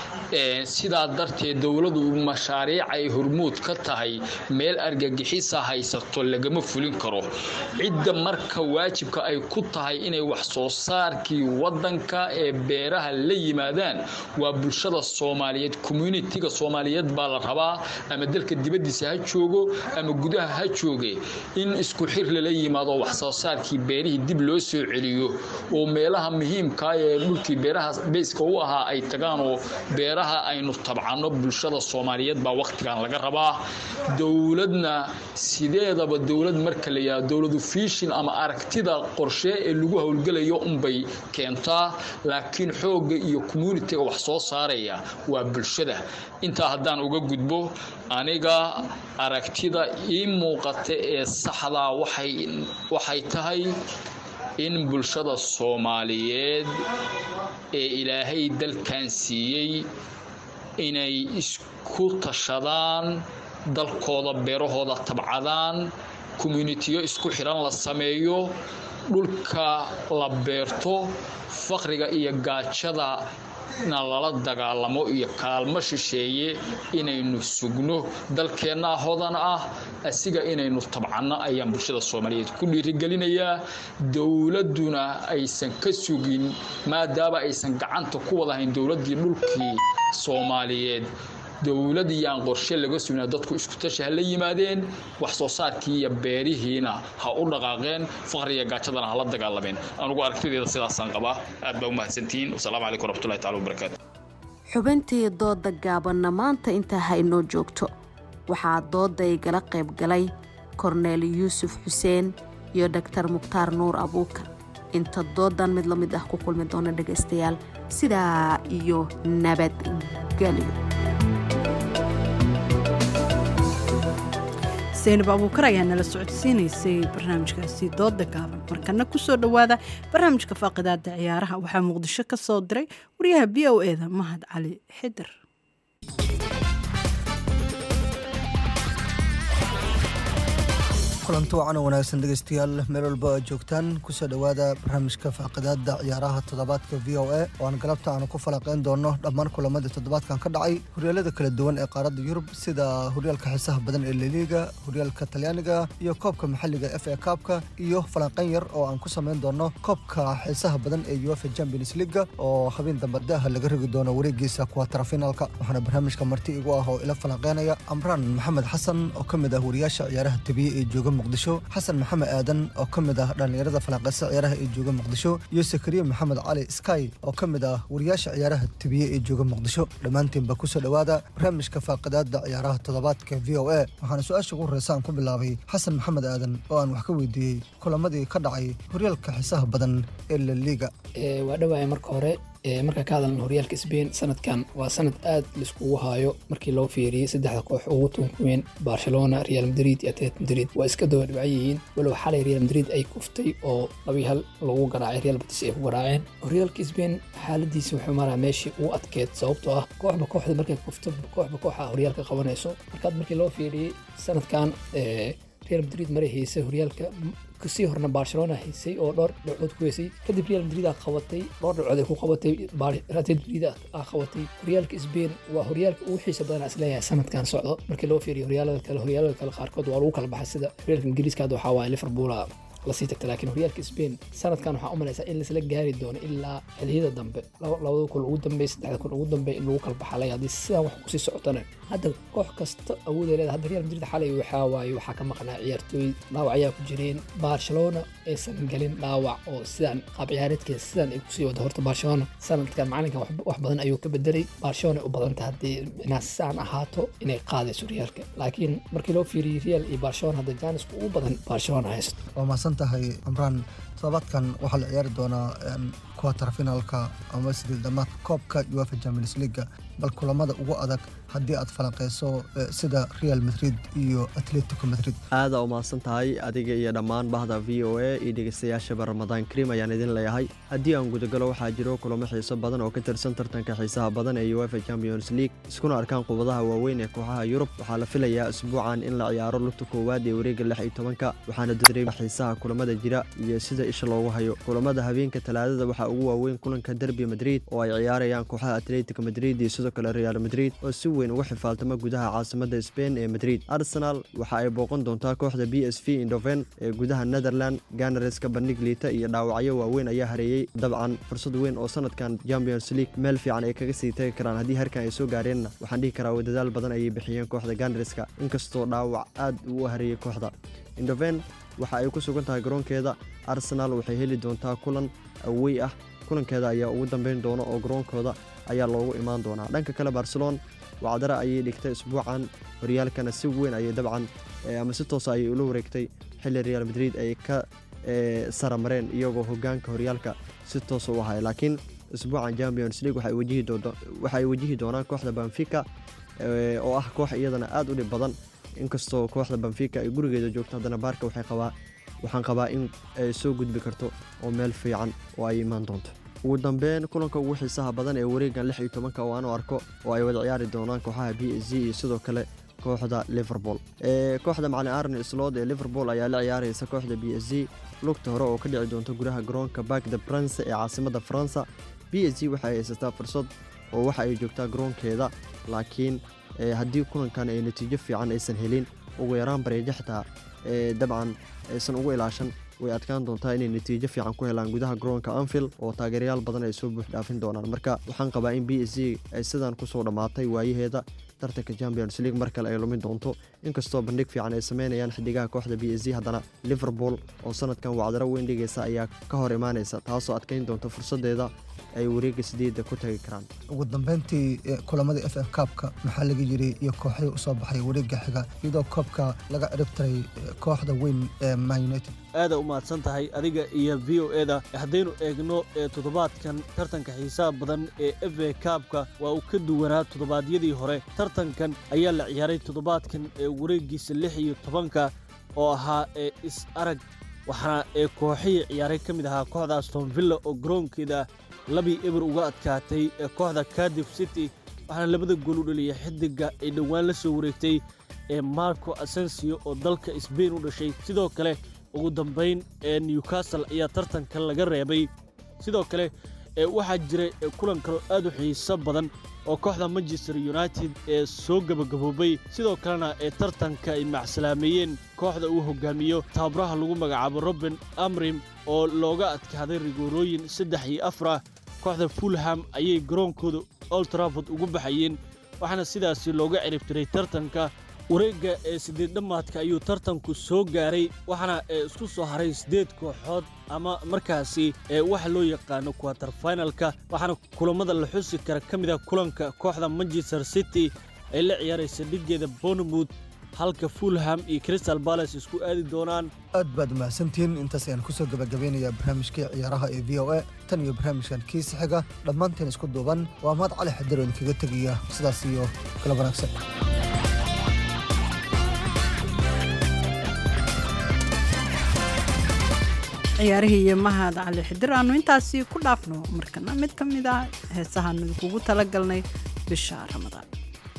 sidaa darteed dowladdu mashaariic ay hormuud ka tahay meel argagixisa haysato lagama fulin karo cidda marka waajibka ay ku tahay inay wax soo saarkii wadanka ee beeraha la yimaadaan waa bulshada soomaaliyeed communitiga soomaaliyeed baa la rabaa ama dalka dibadiisa ha joogo ama gudaha ha jooge in isku xir lala yimaado wax soo saarkii beerihii dib loo soo celiyo oo meelaha muhiimka ee dhulkii beeraha beyska u ahaa ay tagaan oo beeraha aynu tabcano bulshada soomaaliyeed baa wakhtigan laga rabaa dowladna sideedaba dowlad marka la yidhahdo dowladu fiishin ama aragtida qorshe ee lagu howlgelayo unbay keentaa laakiin xoogga iyo communitiga wax soo saaraya waa bulshada intaa haddaan uga gudbo aniga aragtida ii muuqata ee saxdaa waxay tahay in bulshada soomaaliyeed ee ilaahay dalkan siiyey inay isku tashadaan dalkooda beerahooda tabcadaan communitiyo isku xiran la sameeyo dhulka la beerto faqriga iyo gaajada na lala dagaalamo iyo kaalmo shisheeye inaynu sugno dalkeenna hodan ah asiga inaynu tabcanno ayaan bulshada soomaaliyeed ku dhiirigelinayaa dowladduna aysan ka sugin maadaama aysan gacanta ku wadahayn dowladdii dhulkii soomaaliyeed dowlad iyaan qorshe laga sugnaa dadku isku tashi ha la yimaadeen wax soo saarkii iyo beerihiina ha u dhaqaaqeen faqriga gaajadana ha la dagaalameen anugu aragtideeda sidaasaan qabaa aad baa u mahadsantihiin wasalaamu calaykum waraxmatullahi taala wabarakaatu xubintii dooda gaabanna maanta intaa ha inoo joogto waxaa dooda igala qayb galay korneel yuusuf xuseen iyo dhaktar mukhtaar nuur abuukar inta doodan mid la mid ah ku kulmi doona dhegaystayaal sidaa iyo nabadgelyo zaynab abuukar ayaa nala socodsiinaysay barnaamijkaasi dooda gaaban markana kusoo dhowaada barnaamijka faaqidaada ciyaaraha waxaa muqdisho ka soo diray wariyaha b o eda mahad cali xidir kulanti wacan oo wanaagsan dhegaystayaal meel walba aad joogtaan kusoo dhowaada barnaamijka faaqidaada ciyaaraha toddobaadka v o a oo aan galabta aanu ku falaqayn doono dhammaan kulamadii toddobaadkan ka dhacay horyaalada kala duwan ee qaaradda yurub sida horyaalka xiisaha badan ee laliiga horyaalka talyaaniga iyo koobka maxalliga f a kaabka iyo falanqayn yar oo aan ku samayn doono koobka xiisaha badan ee uefa champions leaga oo habeen dambe daaha laga rigi doono wareegiisa kuwatarafinaalka waxaana barnaamijka marti igu ah oo ila falanqeynaya amraan maxamed xasan oo ka mid ah wariyaasha ciyaaraha tabiye ee jooga muqdisho xasan maxamed aadan oo ka mid ah dhallinyarada falanqeysa ciyaaraha ee jooga muqdisho iyo sakariye maxamed cali sky oo ka mid ah wariyaasha ciyaaraha tabiye ee jooga muqdisho dhammaantiinba kusoo dhowaada barnaamijka faaqidaada ciyaaraha toddobaadka v o a waxaana su-aasha ugu horeysa aan ku bilaabay xasan maxamed aadan oo aan wax ka weydiiyey kulamadii ka dhacay horyaalka xiisaha badan ee laliiga waa dhawaaya marka hore markaa ka hadalna horyaalka sbain sanadkan waa sanad aad laiskugu haayo markii loo fiiriyey saddexda koox ugu tunka weyn barcelona real madrid iyo atlet madrid waa iska daba dhibcan yihiin walow xalay real madrid ay kuftay oo labii hal lagu garaacay real batis ay ku garaaceen horyaalka sbain xaaladiisa wuxuu maraa meeshii ugu adkeed sababtoo ah kooxba kooxda markay kufto kooxba kooxa horyaalka qabanayso markaad markii loo fiiriyey sanadkan real madrid maray haysay horyaalka kasii horna barcelona haysay oo dhowr dhibcood ku heysay kadib real madrid aa qabatay dhowr dhibcood ay ku qabatay real madrid aa qabatay horyaalka sbain waa horyaalka ugu xiisa badan isleeyahay sanadkan socdo markii loo fiiriyo horyaalada kale horyaalada kale qaarkood waa lagu kala baxay sida horyaalka ingiriiska hadda waxaa waaye liverpoola lasii tagta laakiin horyaalka sbain sanadkan waxaa u malaysaa in laisla gaari doono ilaa xiliyada dambe labada kun ugu dambe saddexda kun ugu dambe in lagu kala baxalay haddii sidaan wax kusii socotana hadda koox kasta awooday leedahay hadda real madrid xalay waxaa waaye waxaa ka maqnaa ciyaartooy dhaawac ayaa ku jireen barcelona aysan gelin dhaawac oo sidaan qaab ciyaareedkeeda sidaan ay kusii wada horta barcelona sanadkan macalinkan wax badan ayuu ka bedelay barcelona u badanta haddii inaa sidaan ahaato inay qaadayso horyaalka laakiin markii loo fiiriyey real iyo barcelona hadda jaanisku ugu badan barcelona haysto waa mahadsan tahay amraan todobaadkan waxaa la ciyaari doonaa kuwatar finaalka ama sidii dhammaadka koobka uefa champions leaga bal kulamada ugu adag haddii aad falanqeyso sida real madrid iyo atletico madrid aada u mahadsan tahay adiga iyo dhammaan bahda v o a iyo dhegeystayaashaba ramadaan kariim ayaan idin leeyahay haddii aan gudagalo waxaa jiro kulamo xiiso badan oo ka tirsan tartanka xiisaha badan ee uefa champions league iskuna arkaan qubadaha waaweyn ee kooxaha yurub waxaa la filayaa isbuucan in la ciyaaro lugta koowaad ee wareega lix iyo tobanka waxaana dareema xiisaha kulamada jira iyo sida isha loogu hayo kulamada habeenka talaadada waxaa ugu waaweyn kulanka derbi madrid oo ay ciyaarayaan kooxaha atletico madrid iyo sidoo kale real madrid oo si weyn uga xifaaltama gudaha caasimada sbain ee madrid arsenal waxa ay booqan doontaa kooxda b s v indoven ee gudaha netherland ganareska bandhig liita iyo dhaawacyo waaweyn ayaa hareeyey dabcan fursad weyn oo sanadkan champions league meel fiican ay kaga sii tagi karaan haddii harkan ay soo gaareenna waxaan dhihi karaa dadaal badan ayay bixiyeen kooxda ganareska inkastoo dhaawac aad uu hareeyey kooxda indoven waxa ay ku sugan tahay garoonkeeda arsenal waxay heli doontaa kulan awey ah kulankeeda ayaa ugu dambeyn doona oo garoonkooda ayaa loogu imaan doonaa dhanka kale barcelon wacdare ayay dhigtay isbuucan horyaalkana si weyn ayay dabcan ama si toosa ayay ula wareegtay xilli real madrid ay ka saramareen iyagoo hogaanka horyaalka si toosa u ahay laakiin isbuucan champions league waxay wajihi doonaan kooxda banfica oo ah koox iyadana aad u dhib badan inkastoo kooxda banfica ay gurigeeda joogto haddana baarka waxay qabaa waxaan qabaa in ay soo gudbi karto oo meel fiican oo ay imaan doonto ugu dambeyn kulanka ugu xiisaha badan ee wareegan lix iyo tobanka oo aan u arko oo ay wada ciyaari doonaan kooxaha b s g iyo sidoo kale kooxda liverpool kooxda macalin arne slod ee liverpool ayaa la ciyaaraysa kooxda b s g lugta hore oo ka dhici doonta gudaha garoonka bark de prince ee caasimada faransa b s g waxay haysataa fursad oo waxa ay joogtaa garoonkeeda laakiin haddii kulankan ay natiijo fiican aysan helin ugu yaraan bareejo xitaa dabcan aysan ugu ilaashan way adkaan doontaa inay natiijo fiican ku helaan gudaha garoonka anfield oo taageerayaal badan ay soo buux dhaafin doonaan marka waxaan qabaa in b s g ay sidaan kusoo dhammaatay waayaheeda tartanka champions league mar kale ay lumin doonto inkastoo bandhig fiican ay sameynayaan xidigaha kooxda b s g haddana liverpool oo sanadkan wacdaro weyn dhigaysa ayaa ka hor imaanaysa taasoo adkeyn doonta fursadeeda ay wareega sideedda ku tagi karaan ugu dambeyntii kulamadii f f kaabka maxaa laga yiri iyo kooxihii usoo baxay wareega xiga iyadoo koobka laga ciribtiray kooxda weyn ee man united aada u mahadsan tahay adiga iyo v o eda haddaynu eegno ee toddobaadkan tartanka xiisaha badan ee f a kaabka waa uu ka duwanaa toddobaadyadii hore tartankan ayaa la ciyaaray toddobaadkan ee wareegiisa lix iyo tobanka oo ahaa ee is arag waxaana ee kooxihii ciyaaray ka mid ahaa kooxda aston villa oo garoonkeeda labii eber uga adkaatay ee kooxda cardiff city waxaana labada gool u dhaliyay xidiga ay dhowaan la soo wareegtay ee marco asensio oo dalka sbain u dhashay sidoo kale ugu dambayn ee newcastle ayaa tartanka laga reebay sidoo kale waxaa jira kulan kaloo aad u xiiso badan oo kooxda manchester united ee soo gebagaboobay sidoo kalena ee tartanka ay macsalaameeyeen kooxda uu hogaamiyo tababaraha lagu magacaabo roben amrim oo looga adkaaday rigoorooyin saddex iyo afar ah kooxda fulham ayay garoonkooda old trafford ugu baxayeen waxaana sidaasi looga ciribtiray tartanka wareegga ee siddeed dhammaadka ayuu tartanku soo gaaray waxaana ee isku soo haray siddeed kooxood ama markaasi ee waxa loo yaqaano quater finalka waxaana kulammada la xusi kara ka mid ah kulanka kooxda manchester city ay la ciyaaraysa dhiggeeda bournemouth halka fulham iyo crystal balace isku aadi doonaan aad baad mahadsantihiin intaas ayaan kusoo gabagabeynayaa barnaamijkii ciyaaraha ee v o a tan iyo barnaamijkan kiisa xiga dhammaanteen isku duuban waa mahad cali xadir oo idinkaga tegaya sidaas iyo kala wanaagsan ciyaarihii iyo mahad cali xidir aanu intaasi ku dhaafno markana mid ka mid ah heesahaanu idinkugu talagalnay bisha ramadaan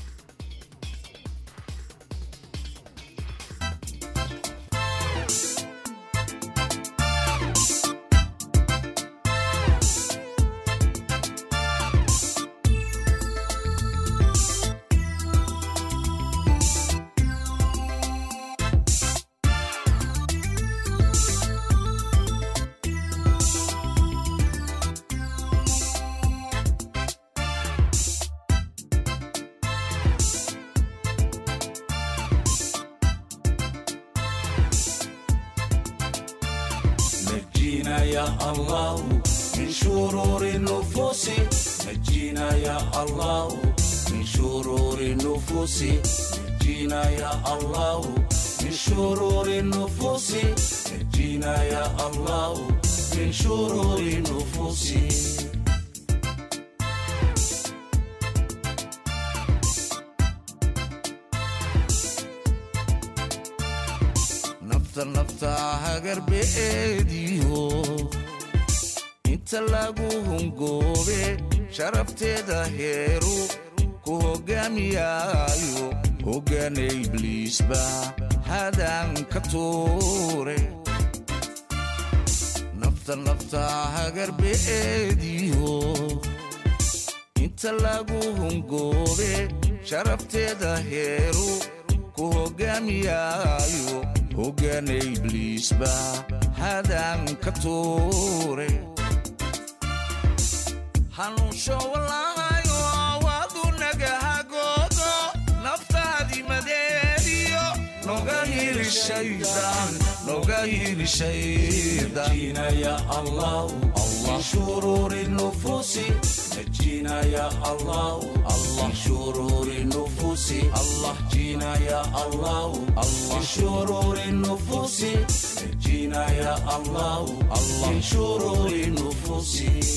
نجينا يا الله من شرور النفوس نجينا يا الله من شرور النفوس نجينا يا الله من شرور النفوس نجينا يا الله من شرور النفوس nafta nafta hagarbeediyo inta lagu hungoobe sharafteeda heeru ku hoggaamiyaayo hoggaana ibliisba hadaan ka tuure nafta nafta hagarbeediyo inta lagu hungoobe sharafteeda heeru ku hoggaamiyaayo hoggaana ibliisba hadaan ka tuure hanuunsho wallaahayo waadu nagahagoodo naftaadi madeediyo noga hiri shaydaan noga hiri shaydaan ya allah allah shururi nufusi نجينا يا الله الله شرور النفوس الله جينا يا الله الله شرور النفوس نجينا يا الله الله شرور النفوس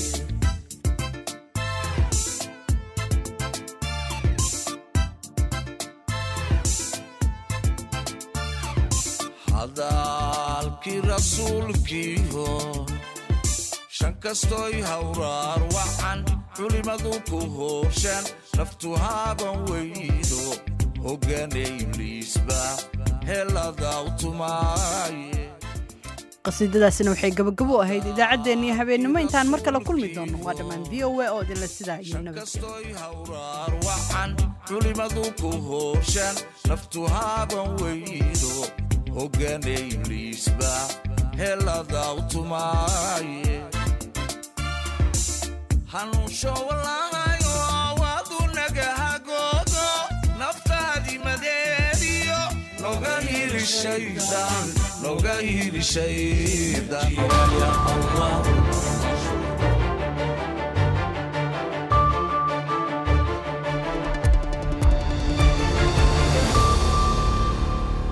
hadalkii rasuulkiiho shan kastoy hawraar wacan culimadu ku hoorshaan naftu haaban weydo hoggaana ibliisba heladaw tumaaye qasiidadaasina waxay gabagabo u ahayd idaacaddeenniyo habeennimo intaan mar kale kulmi doonno waa dhammaan v o a oo idinla sidaa iyo nabadkastoyhawraar wacan culimadu ku hoorshaan naftu haaban weydo hoggaana ibliisba heladaw tumaaye hanuunsho wallaahayo waadu nagahagoodo noga hili shaydaan noga hili shaydaan